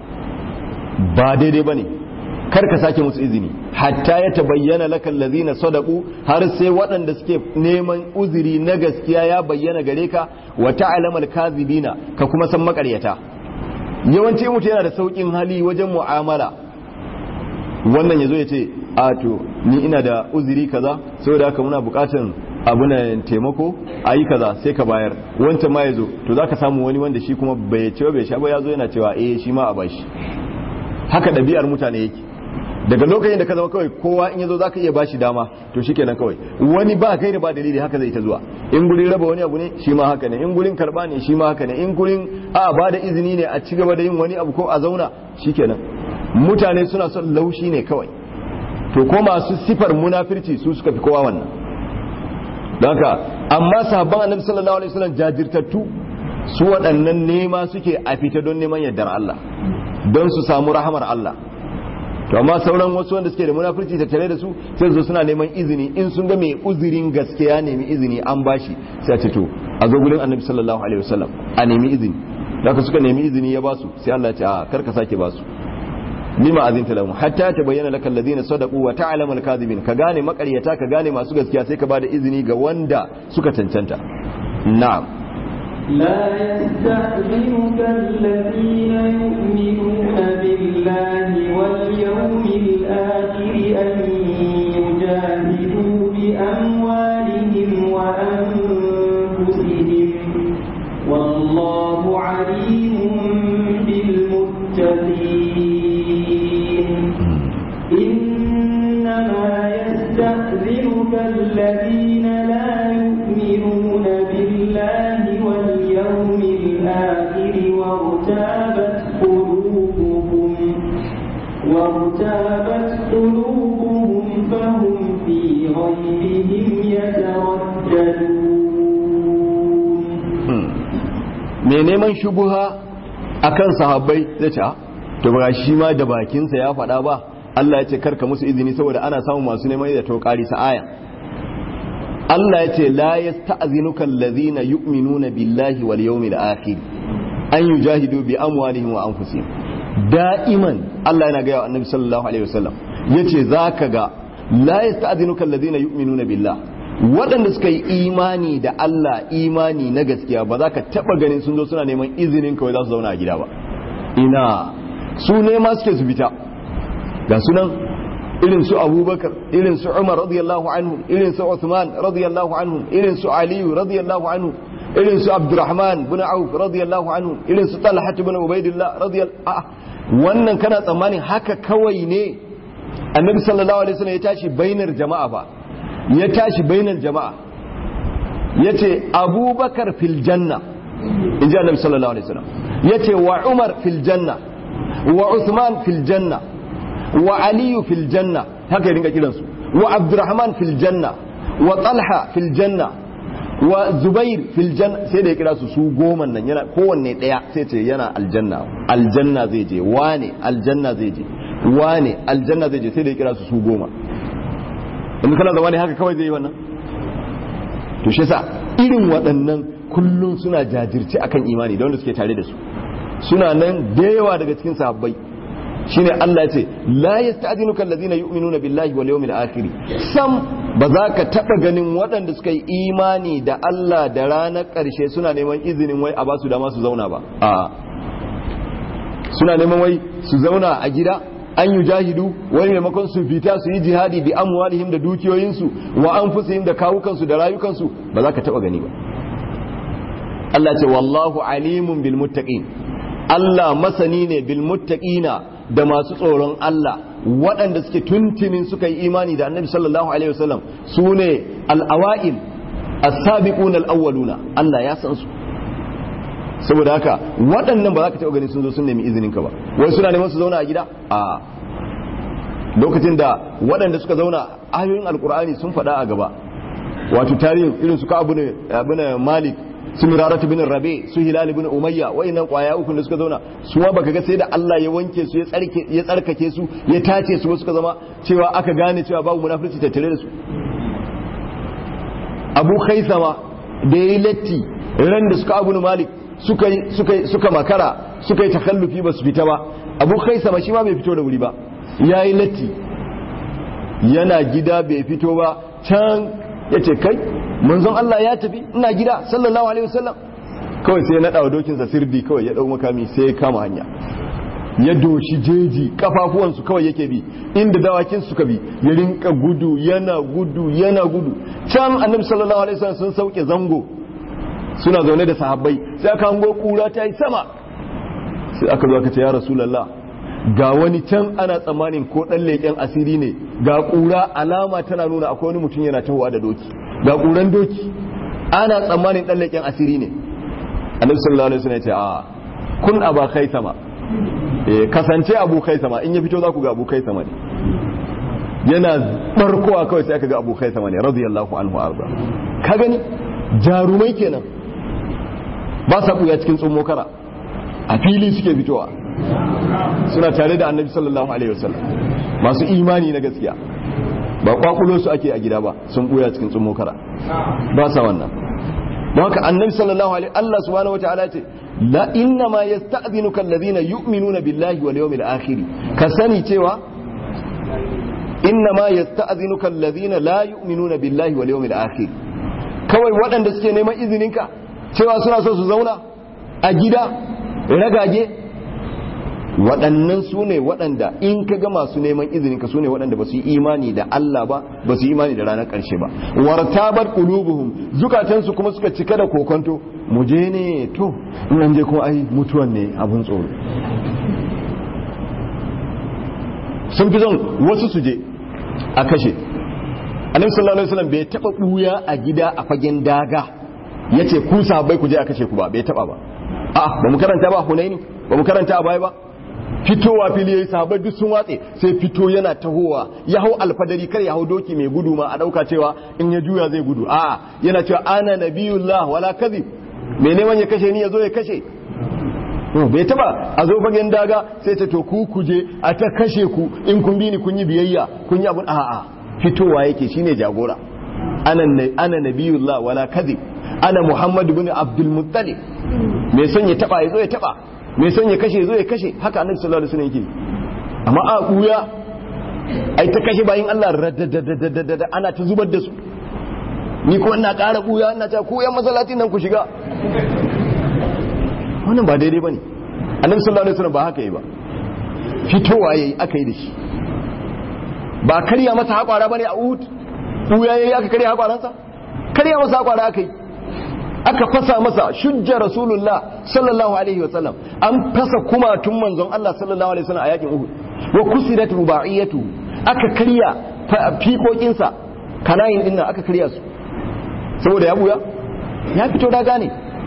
ba daidai bane kar ka sake musu izini hatta ya tabayyana laka allazina sadaqu har sai waɗanda suke neman uzuri na gaskiya ya bayyana gare ka wa ta'lamal kazibina ka kuma san makaryata yawanci mutum yana da saukin hali wajen mu'amala wannan yazo ya ce a to ni ina da uzuri kaza saboda haka muna bukatan abu na taimako a yi kaza sai ka bayar wancan ma ya zo to za ka samu wani wanda shi kuma bai ce bai sha ba ya zo yana cewa eh shi ma a bashi haka ɗabi'ar mutane yake daga lokacin da ka zama kawai kowa in yazo zaka iya bashi dama to shikenan kawai wani ba kai da ba dalili haka zai ta zuwa in gurin raba wani abu ne shi ma haka ne in gurin karba ne shi ma haka ne in gurin a ba da izini ne a ci gaba da yin wani abu ko a zauna shikenan mutane suna son laushi ne kawai to ko masu sifar munafirci su suka fi kowa wannan don haka amma sahabban annabi sallallahu alaihi wasallam jajirtattu su waɗannan nema suke a fita don neman yardar Allah don su samu rahamar Allah to amma sauran wasu wanda suke da munafurci tattare da su sai su suna neman izini in sun ga mai uzurin gaskiya nemi izini an bashi sai a ce to a zo gurin annabi sallallahu alaihi wasallam a nemi izini da suka nemi izini ya basu sai Allah ya ce a kar ka sake basu lima azinta lahum hatta tabayyana laka alladhina sadaqu wa ta'lamu al-kadhibin ka gane makaryata ka gane masu gaskiya sai ka bada izini ga wanda suka cancanta na'am لا يستأذنك الذين يؤمنون بالله واليوم الآخر أن يجاهدوا بأموالهم وأنفسهم والله عليم بالمتقين إنما يستأذنك الذين لا يؤمنون بالله واليوم الآخر وارتابت قلوبهم وارتابت قلوبهم فهم في غيبهم يترددون mai neman shubuha akan sahabbai zai ce to ba shi ma da bakinsa ya faɗa ba Allah ya ce karka musu izini saboda ana samun masu neman da to ƙari sa aya Allah ya ce la yasta'zinuka allazina yu'minuna billahi wal yawmil akhir an yujahidu bi amwalihim wa anfusihim da'iman Allah yana ga annabi sallallahu alaihi wasallam yace zaka ga la yasta'zinuka allazina yu'minuna billahi waɗanda suka yi imani da Allah imani na gaskiya ba za ka taɓa ganin sun zo suna neman izinin kawai za su zauna a gida ba ina su nema suke su fita ga sunan irin su abubakar irin su umar radiyallahu anhu irin su uthman radiyallahu anhu irin su aliyu radiyallahu anhu irin su abdurrahman bin auf radiyallahu anhu irin su talha bin ubaidillah radiyallahu wannan kana tsammanin haka kawai ne annabi sallallahu alaihi wasallam ya tashi bainar jama'a ba ya tashi bainar jama'a yace abubakar fil janna inji annabi sallallahu alaihi wasallam yace wa umar fil janna wa usman fil janna wa aliyu fil janna haka ya dinga kiransu wa abdurrahman fil janna wa talha fil janna wa zubair fil janna sai da ya kira su su goma nan yana kowanne daya sai ce yana aljanna aljanna zai je wane aljanna zai je wane aljanna zai je sai da ya kira su su goma in kana zama ne haka kawai zai yi wannan to shi yasa irin waɗannan kullum suna jajirce akan imani da wanda suke tare da su suna nan da yawa daga cikin sahabbai shine Allah ya ce la yasta'dinuka allazina yu'minuna billahi wal yawmil akhir sam ba za ka taba ganin waɗanda suka yi imani da Allah da ranar ƙarshe suna neman izinin wai a ba su dama su zauna ba a suna neman wai su zauna a gida an yi jahidu wani maimakon su fita su yi jihadi bi amwalihim da dukiyoyinsu wa anfusihim da kawukansu da rayukansu ba za ka taba gani ba Allah ce wallahu alimun bil muttaqin Allah masani ne bil muttaqina da masu tsoron Allah waɗanda suke tuntunin suka yi imani da annabi sallallahu alaihi wasallam su ne al'awa'il as-sabiquna al-awwaluna Allah ya san su saboda haka waɗannan ba za ka taɓa gani sun zo sun nemi izinin ka ba wai suna neman su zauna a gida a lokacin da waɗanda suka zauna ayoyin alkur'ani sun faɗa a gaba wato tarihin irin su ka abu ne malik su miraratu bin rabe su hilal bin umayya wayannan kwaya uku da suka zauna su ma baka ga sai da Allah ya wanke su ya tsarke ya tsarkake su ya tace su suka zama cewa aka gane cewa babu munafurci tattare da su Abu Khaisama da yayi latti ran da suka Abu Malik suka suka suka makara suka yi takallufi ba su fita ba Abu Khaisama shi ma bai fito da wuri ba yayi latti yana gida bai fito ba can yace kai manzon Allah ya tafi ina gida sallallahu alaihi wasallam kawai sai ya nada wa dokinsa sirdi kawai ya dau makami sai ya kama hanya ya doshi jeji kafafuwansu kawai yake bi inda dawakin suka bi ya rinka gudu yana gudu yana gudu can annabi sallallahu alaihi wasallam sun sauke zango suna zaune da sahabbai sai aka hango kura ta yi sama sai aka zo aka ce ya rasulullah ga wani can ana tsammanin ko dan leƙen asiri ne ga kura alama tana nuna akwai wani mutum yana tahowa da doki ga ƙuran doki ana tsammanin ɗan leƙen asiri ne annabi sallallahu alaihi wasallam ya ce a kun aba kai sama eh kasance abu kai sama in ya fito za ku ga abu kai sama ne yana barkowa kawai sai aka ga abu kai sama ne radiyallahu anhu arda ka gani jarumai kenan ba sa buya cikin tsummo kara a fili suke fitowa suna tare da annabi sallallahu alaihi wasallam masu imani na gaskiya ba kwakulo su ake a gida ba sun buya cikin tsummo kara ba sa wannan don haka annabi sallallahu alaihi Allah subhanahu wataala ce la inna ma yasta'dhinuka alladhina yu'minuna billahi wal yawmil akhir ka sani cewa inna ma yasta'dhinuka alladhina la yu'minuna billahi wal yawmil akhir kawai waɗanda suke neman izininka cewa suna so su zauna a gida ragage waɗannan su ne waɗanda in ka ga masu neman izinin ka su ne waɗanda ba su yi imani da Allah ba ba su yi imani da ranar ƙarshe ba wartabar qulubuhum zukatansu kuma suka cika da kokonto mu je ne to in an je kuma ai mutuwan ne abun tsoro sun fi son wasu su je a kashe annabi sallallahu alaihi wasallam bai taba buya a gida a fagen daga yace ku sahabbai ku je a kashe ku ba bai taba ba a ba mu karanta ba hunaini ba mu karanta a baya ba fitowa fili yayi sahabbai duk sun watse sai fito yana tahowa ya hau alfadari kar ya hau doki mai gudu ma a dauka cewa in ya juya zai gudu a yana cewa ana nabiyullah wala kadhib me neman ya kashe ni ya zo ya kashe bai taba a zo fagen daga sai ta to ku kuje a ta kashe ku in kun bi ni kun yi biyayya kun yi abun a'a fitowa yake shine jagora ana ana nabiyullah wala kadhib ana muhammad ibn abdul muttalib mai son ya taba ya zo ya taba mai son ya kashe zo ya kashe haka annabi sallallahu alaihi wasallam yake amma a kuya ai ta kashe bayin Allah radadadadada ana ta zubar da su ni ko ina ƙara kuya ina ta ku yan masallatin nan ku shiga wannan ba daidai bane annabi sallallahu alaihi wasallam ba haka yi ba fitowa yayi aka yi da shi ba karya masa haƙwara bane a Uhud buya yayi aka karya haƙwaransa karya masa haƙwara aka yi aka fasa masa shujja rasulullah sallallahu alaihi wasallam an fasa kumatun manzon Allah sallallahu alaihi wasallam a yakin Uhud wa kusirat rubaiyatu aka karya fiƙoƙinsa kanayin din nan aka karya su saboda ya buya ya fito da gane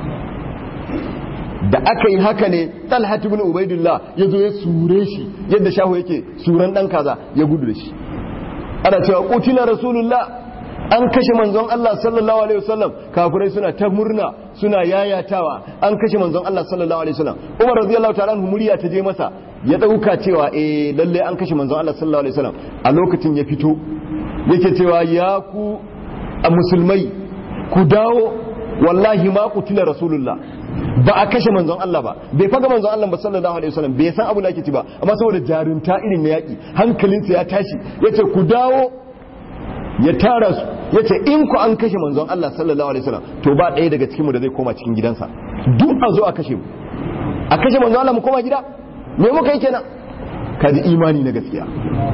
da aka yi haka ne talha ibn ubaidullah ya zo ya sure shi yadda shahu yake suran dan kaza ya gudu da shi ana cewa qutila rasulullah an kashe manzon Allah sallallahu alaihi wasallam kafirai suna ta murna suna yayatawa an kashe manzon Allah sallallahu alaihi wasallam Umar radiyallahu ta'ala anhu murya ta je masa ya dauka cewa eh lalle an kashe manzon Allah sallallahu alaihi wasallam a lokacin ya fito yake cewa ya ku musulmai ku dawo wallahi ma qutila rasulullah ba a kashe manzon Allah ba bai faga manzon Allah ba sallallahu alaihi wasallam bai san abu da ake ci ba amma saboda jarumta irin na yaki hankalinsa ya tashi yace ku dawo ya tara su yace in ku an kashe manzon Allah sallallahu alaihi wasallam to ba ɗaya daga cikin mu da zai koma cikin gidansa duk a zo a kashe mu a kashe manzon Allah mu koma gida me muka yi kenan kaji imani na gaskiya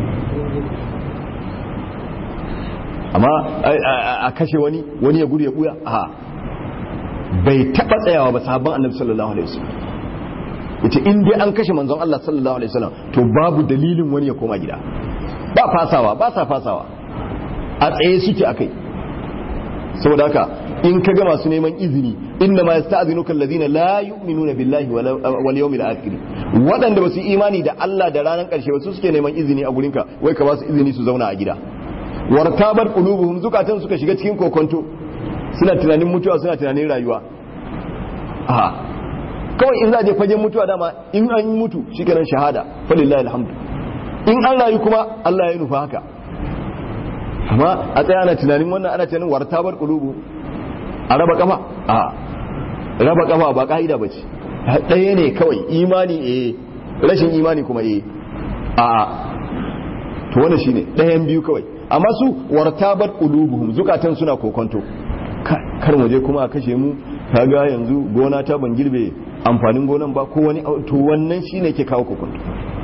amma a kashe wani wani ya gudu ya buya a bai taba tsayawa ba sahabban annabi sallallahu alaihi wasallam yace in dai an kashe manzon Allah sallallahu alaihi wasallam to babu dalilin wani ya koma gida ba fasawa ba sa fasawa a tsaye suke akai saboda haka in ka ga masu neman izini inna ma yasta'zinuka alladhina la yu'minuna billahi wal yawmil akhir wadanda basu imani da Allah da ranar karshe ba su suke neman izini a gurinka wai ka ba su izini su zauna a gida wartabar qulubuhum zukatan suka shiga cikin kokonto suna tunanin mutuwa suna tunanin rayuwa a kawai in za a je fagen mutuwa dama in an yi mutu shikenan shahada falillahi alhamdu in an rayu kuma Allah ya nufa haka amma a tsaya ana tunanin wannan ana tunanin wartabar qulubu a raba kafa a raba kafa ba ka'ida bace ɗaya ne kawai imani eh rashin imani kuma eh a to wannan shine ɗayan biyu kawai amma su wartabar qulubuhum zukatan suna kokonto kar mu je kuma a kashe mu kaga yanzu gona ta ban girbe amfanin gonan ba ko wani to wannan shine ke kawo kokonto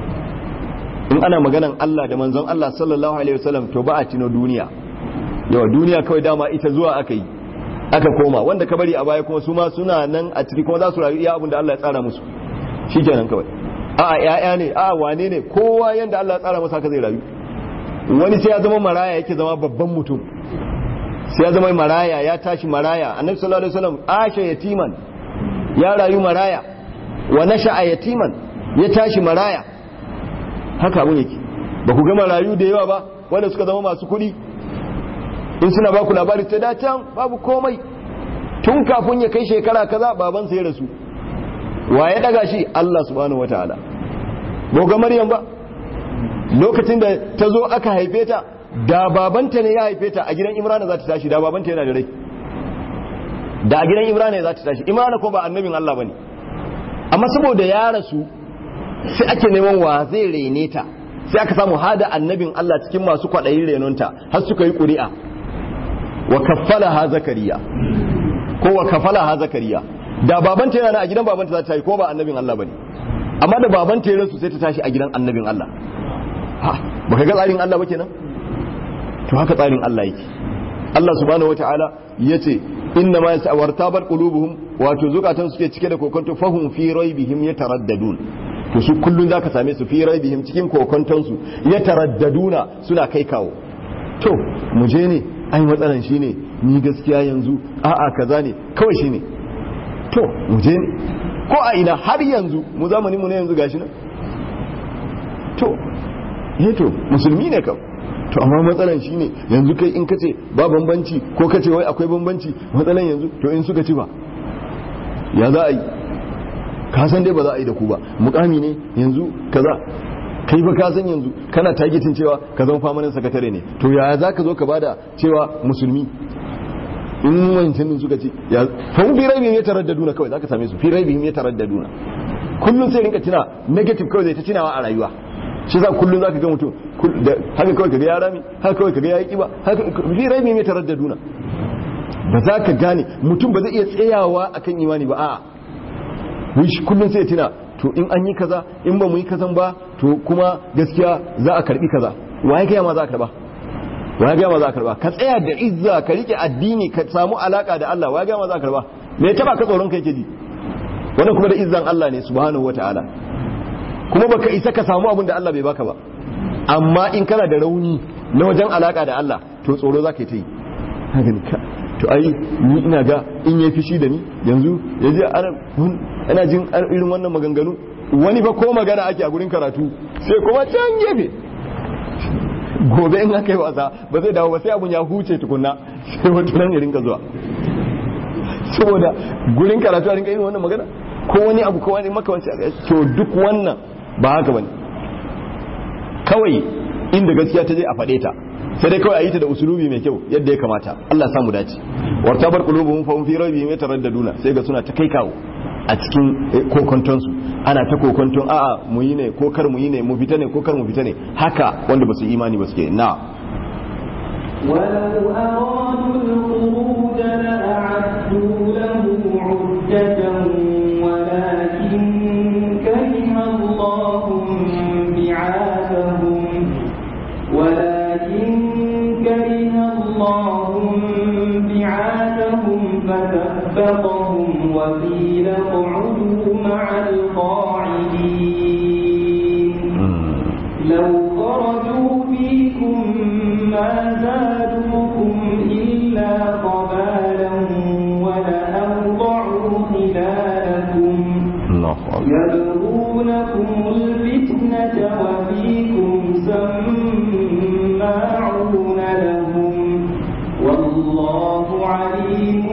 in ana maganan Allah da manzon Allah sallallahu alaihi wasallam to ba a tino duniya yawa duniya kawai dama ita zuwa aka yi aka koma wanda ka bari a baya kuma su ma suna nan a ciki kuma za su rayu iya abin da Allah ya tsara musu shikenan kawai a'a ya'ya ne a'a wane ne kowa yanda Allah ya tsara masa haka zai rayu wani sai ya zama maraya yake zama babban mutum sai ya zama maraya ya tashi maraya annabi sallallahu alaihi wasallam asha yatiman ya rayu maraya wa nasha'a yatiman ya tashi maraya haka abun yake ba ku ga marayu da yawa ba wanda suka zama masu kuɗi in suna ba ku labari ta da can babu komai tun kafin ya kai shekara kaza baban sai rasu wa ya daga shi Allah subhanahu wataala ba ga Maryam ba lokacin da ta zo aka haife ta da babanta ne ya haife ta a gidan Imrana za ta tashi da babanta yana da rai da a gidan Imrana za ta tashi Imrana ko ba annabin Allah bane amma saboda ya rasu sai ake neman wa zai rene ta sai aka samu hada annabin Allah cikin masu kwaɗayin renonta har suka yi ƙuri'a wa kaffala ha zakariya ko wa kafala ha zakariya da babanta yana a gidan babanta za ta yi ko ba annabin Allah bane amma da babanta ya rasu sai ta tashi a gidan annabin Allah ha baka ga tsarin Allah ba kenan to haka tsarin Allah yake Allah subhanahu wataala yace inna ma yasawartabar qulubuhum wato zukatan suke cike da kokonto fahum fi raibihim yataraddadun to su kullun zaka same su fi raibihim cikin kokonton su yataraddaduna suna kai kawo to mu je ne ai matsalan shine ni gaskiya yanzu a'a kaza ne kawai shine to mu je ne ko a ina har yanzu mu zamanin mu ne yanzu gashi nan to eh to musulmi ne kam to amma matsalan shine yanzu kai in kace ba bambanci ko kace wai akwai bambanci matsalan yanzu to in suka ci ba ya za a yi ka san dai ba za a yi da ku ba mukami ne yanzu kaza kai ba ka san yanzu kana targetin cewa ka zama famanin sakatare ne to ya za ka zo ka bada cewa musulmi in wancan din suka ci ya fa fi raibihim ya taraddaduna kawai zaka same su fi raibihim ya taraddaduna kullun sai rinka tuna negative kawai zai ta tunawa a rayuwa shi za kullun zaka ga mutum da haka kawai kaga ya rami haka kawai kaga ya yi kiba haka fi raibihim ya taraddaduna ba za ka gane mutum ba zai iya tsayawa akan imani ba a'a wish kullun sai ya tuna to in an yi kaza in ba mu yi kazan ba to kuma gaskiya za a karbi kaza waye ga ma za ka karba waye ga ma za ka karba ka tsaya da izza ka rike addini ka samu alaka da Allah waye ga ma za ka karba me taba ka tsoron kai ke ji wannan kuma da izzan Allah ne subhanahu wataala kuma baka isa ka samu abin da Allah bai baka ba amma in kana da rauni na wajen alaka da Allah to tsoro za ka yi ta yi to ai ni ina ga in ya fishi da ni yanzu ya je ana jin irin wannan maganganu wani fa ko magana ake a gurin karatu sai kuma can gefe gobe in aka yi wasa ba zai dawo ba sai abun ya huce tukunna sai wata nan ya rinka zuwa saboda gurin karatu a rinka irin wannan magana ko wani abu ko wani makawanci to duk wannan ba haka bane kawai inda gaskiya ta je a faɗe ta sai dai kawai a yi ta da usulubi mai kyau yadda ya kamata Allah samu dace warta bar qulubuhum fa hum fi raybihim yataraddaduna sai ga suna ta kai kawo a cikin kokonton su ana ta kokonton a'a mu yi ne ko kar mu yi ne mu fita ne ko kar mu fita ne haka wanda ba su imani ba suke na ولو أرادوا الخروج لأعدوا له عدة ولكن كره الله بعاثهم ولكن كره الله بعاثهم فثبطهم وقيل اقعدوا مع القاعدين لو خرجوا فيكم ما زادوكم إلا قبالا ولأوضعوا خلالكم يبغونكم الفتنة وفيكم سماعون لهم والله عليم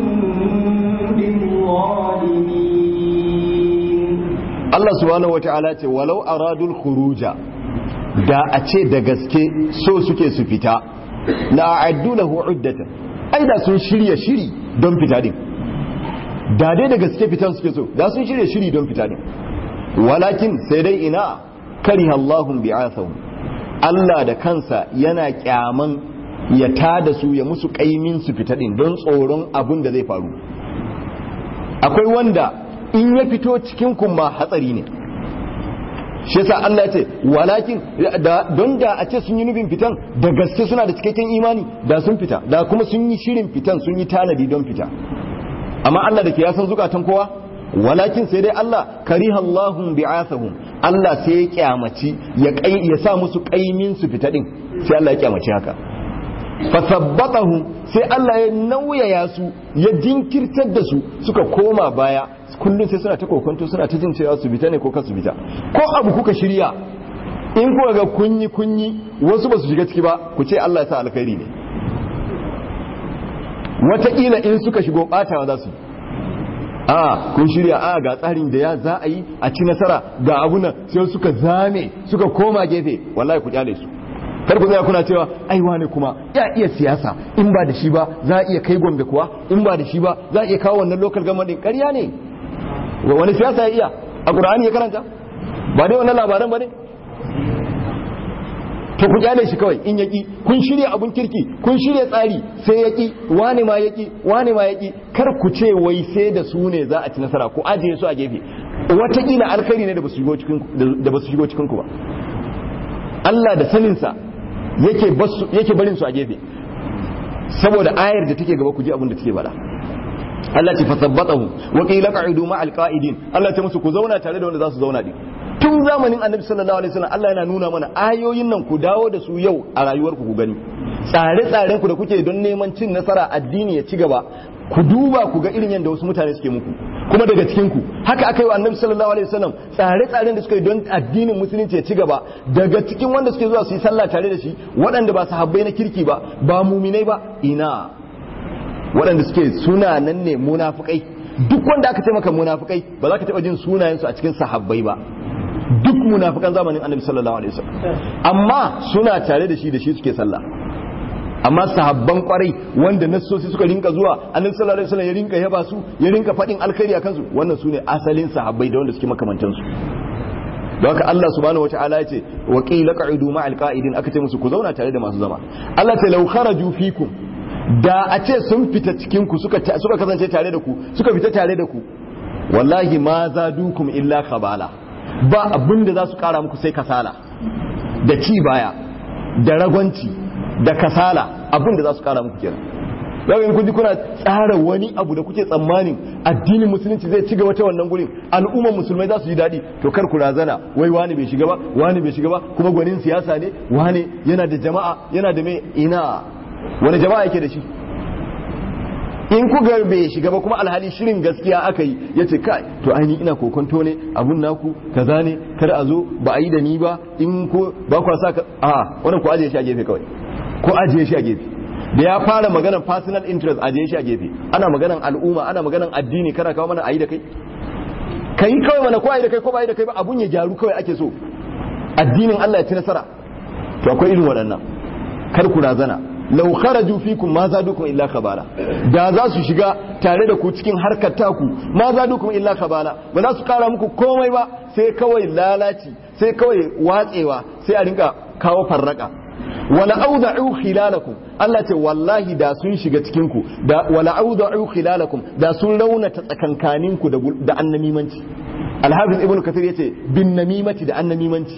بالظالمين Allah subhanahu wata'ala ce walau aradul khuruja da a ce da gaske so suke su fita la a'addu lahu uddatan ai da sun shirya shiri don fita din da dai da gaske fitan suke so da sun shirya shiri don fita din walakin sai dai ina kariha Allahum bi'athahum Allah da kansa yana kyaman ya tada su ya musu kaimin su fita din don tsoron abun da zai faru akwai wanda in ya fito cikin kuma hatsari ne shi yasa Allah ya ce walakin don da a ce sun yi nufin fitan da gaske suna da cikakken imani da sun fita da kuma sun yi shirin fitan sun yi tanadi don fita amma Allah da ke ya san zukatan kowa walakin sai dai Allah kariha Allahum bi'athahum Allah sai ya kyamaci ya kai ya sa musu kaimin su fita din sai Allah ya kyamaci haka fasabbatahum sai Allah ya nauyaya su ya jinkirtar da su suka koma baya kullum sai suna ta kokonto suna ta jin cewa su bita ne ko kasu bita ko abu kuka shirya in kuka ga kunyi kunyi wasu ba su shiga ciki ba ku ce Allah ya sa alkhairi ne wataƙila in suka shigo ɓatawa za su a kun shirya a ga tsarin da ya za a yi a ci nasara ga abunan sai suka zame suka koma gefe wallahi ku kyale su kar ku tsaya kuna cewa ai wane kuma ya iya siyasa in ba da shi ba za a iya kai gombe kuwa in ba da shi ba za a iya kawo wannan local government din ƙarya ne wani siyasa ya iya a ƙur'ani ya karanta ba dai wannan labaran ba ne to ku kyale shi kawai in yaki kun shirya abun kirki kun shirya tsari sai yaki wane ma yaki wane ma yaki kar ku ce wai sai da su ne za a ci nasara ku ajiye su a gefe wataƙila alkhairi ne da ba su shigo cikin ku ba Allah da saninsa yake barin su a gefe saboda ayar da take gaba ku ji abin da take bada Allah ce fasabbatahu wa qila qa'idu ma'al qa'idin Allah ta musu ku zauna tare da wanda za su zauna din tun zamanin Annabi sallallahu alaihi wasallam Allah yana nuna mana ayoyin nan ku dawo da su yau a rayuwar ku ku gani tsare-tsaren ku da kuke don neman cin nasara addini ya ci gaba ku duba ku ga irin yadda wasu mutane suke muku kuma daga cikin ku haka aka yi wa Annabi sallallahu alaihi wasallam tsare-tsaren da suka yi don addinin musulunci ya ci gaba daga cikin wanda suke zuwa su yi sallah tare da shi waɗanda ba sahabbai na kirki ba ba muminai ba ina waɗanda suke suna nan ne munafukai duk wanda aka taimaka munafukai ba za ka taɓa jin sunayensu a cikin sahabbai ba duk munafukan zamanin annabi sallallahu alaihi wasallam amma suna tare da shi da shi suke sallah amma sahabban kwarai wanda nassosi suka rinka zuwa annabi sallallahu alaihi wasallam ya rinka yaba su ya rinka faɗin alkhairi akan su wannan sune asalin sahabbai da wanda suke makamantan su don haka Allah subhanahu wataala ya ce wa qila qa'idu ma'al qa'idin aka ce musu ku zauna tare da masu zama Allah ta law kharaju fikum da a ce sun fita cikinku suka kasance tare da ku suka fita tare da ku wallahi ma za dukum illa kabala ba abin da za su kara muku sai kasala da ci baya da ragwanci da kasala abin da za su kara muku kenan yau in kun ji kuna tsara wani abu da kuke tsammanin addinin musulunci zai ci gaba ta wannan gurin al'ummar musulmai za su ji daɗi to kar ku razana wai wani bai shiga ba wani bai shiga ba kuma gwanin siyasa ne wani yana da jama'a yana da mai ina wani jama'a yake da shi in ku ga bai shiga ba kuma alhali shirin gaskiya aka yi ya ce kai to ainihin ina kokonto ne abun naku kaza ne kar a zo ba a yi da ni ba in ko ba kwa sa ka a wannan ku ajiye shi a gefe kawai ko ajiye shi a gefe da ya fara maganar personal interest ajiye shi a gefe ana maganar al'umma ana maganar addini kana kawo mana a yi da kai ka yi kawai mana ko a yi da kai ko ba a yi da kai ba abun ya gyaru kawai ake so addinin Allah ya ci nasara to akwai irin waɗannan kar ku razana lau kharaju fikum ma zadukum illa khabala da za su shiga tare da ku cikin harkar taku ma zadukum illa khabala ba za su kara muku komai ba sai kawai lalaci sai kawai watsewa sai a rinka kawo farraka wala awda'u khilalakum Allah ce wallahi da sun shiga cikin ku da wala awda'u khilalakum da sun raunata tsakankanin ku da da annamimanci Al-Hafiz Ibn Kathir yace bin namimati da annamimanci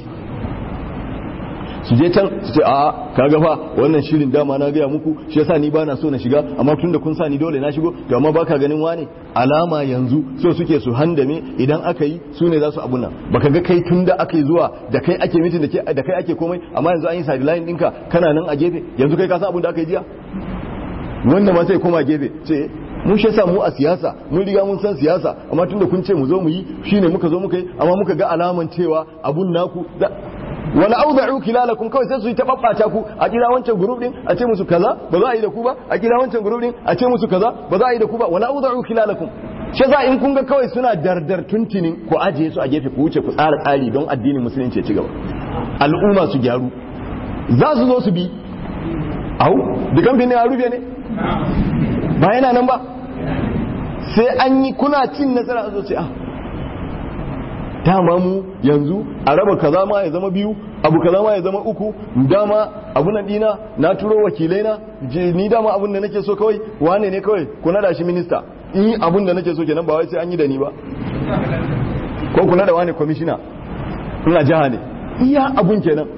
su je can su ce a kaga fa wannan shirin dama na gaya muku shi yasa ni bana so na shiga amma tun da kun sa ni dole na shigo to amma baka ganin wane alama yanzu so suke su handame idan aka yi su ne za su abun nan baka ga kai tun da aka yi zuwa da kai ake mitin da da kai ake komai amma yanzu an yi sideline ɗinka kana nan a gefe yanzu kai ka san abun da aka yi jiya wannan ma sai koma gefe ce mun shi mu a siyasa mun riga mun san siyasa amma tun da kun ce mu zo mu yi shine muka zo muka yi amma muka ga alaman cewa abun naku wala awda'u kilalakum kawai sai su yi ta babbata ku a kira wancan group din a ce musu kaza ba za a yi da ku ba a kira wancan group din a ce musu kaza ba za a yi da ku ba wala awda'u kilalakum shi za in kun ga kawai suna dardar tuntunin ku ajiye su a gefe ku wuce ku tsara tsari don addinin musulunci ya ci gaba al'umma su gyaru za su zo su bi au dukan bin a rufe ne ba yana nan ba sai an yi kuna cin nasara a zo ce ah dama mu yanzu a raba kaza ma ya zama biyu abu kaza ma ya zama uku dama abu na dina na turo wakilai na ni dama abun da nake so kawai wane ne kawai ku nada shi minista in yi abun da nake so kenan ba wai sai an yi da ni ba ko ku nada wane kwamishina ina jiha ne iya abun kenan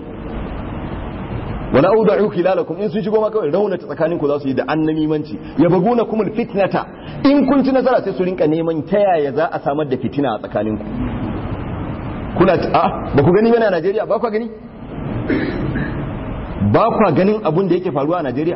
wala awda'u khilalakum in sun shigo ma kawai raunata tsakaninku za su yi da annamimanci yabaguna kumul fitnata in kun ci nasara sai su rinka neman ta yaya za a samar da fitina a tsakaninku kuna a ba ku gani bane a Najeriya ba ku gani ba ku ganin abun da yake faruwa a Najeriya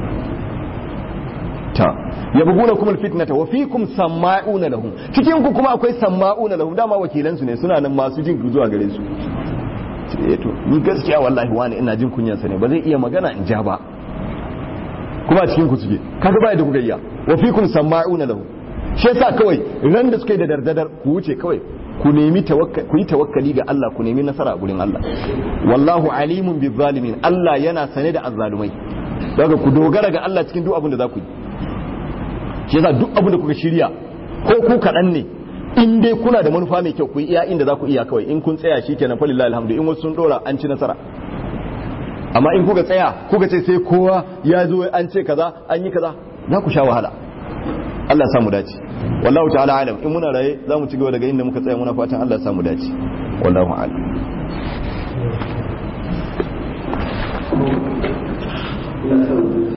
ta yabghuna kumul fitnata wa fikum sama'una lahum cikin ku kuma akwai sama'una lahum dama wakilan su ne suna nan masu jin zuwa gare su eh to ni gaskiya wallahi wani ina jin kunyan sa ne ba zai iya magana in ja ba kuma cikin ku suke kaga ba da kuka iya wa fikum sama'una lahum shi yasa kawai ran da suke da dardadar ku wuce kawai ku nemi ku yi tawakkali ga Allah ku nemi nasara a gurin Allah wallahu alimun bi zalimin Allah yana sane da azzalumai daga ku dogara ga Allah cikin duk abin da za ku yi shi yasa duk abin da kuka shirya ko ku kaɗan ne in dai kuna da manufa mai kyau ku yi iya inda za ku iya kawai in kun tsaya shi kenan falillahi alhamdu in wasu sun dora an ci nasara amma in kuka tsaya kuka ce sai kowa ya zo an ce kaza an yi kaza za ku sha wahala Allah samu dace wallahu ta'ala alam in muna raye za mu ci gaba daga inda muka tsaya muna fatan Allah samu dace wallahu alam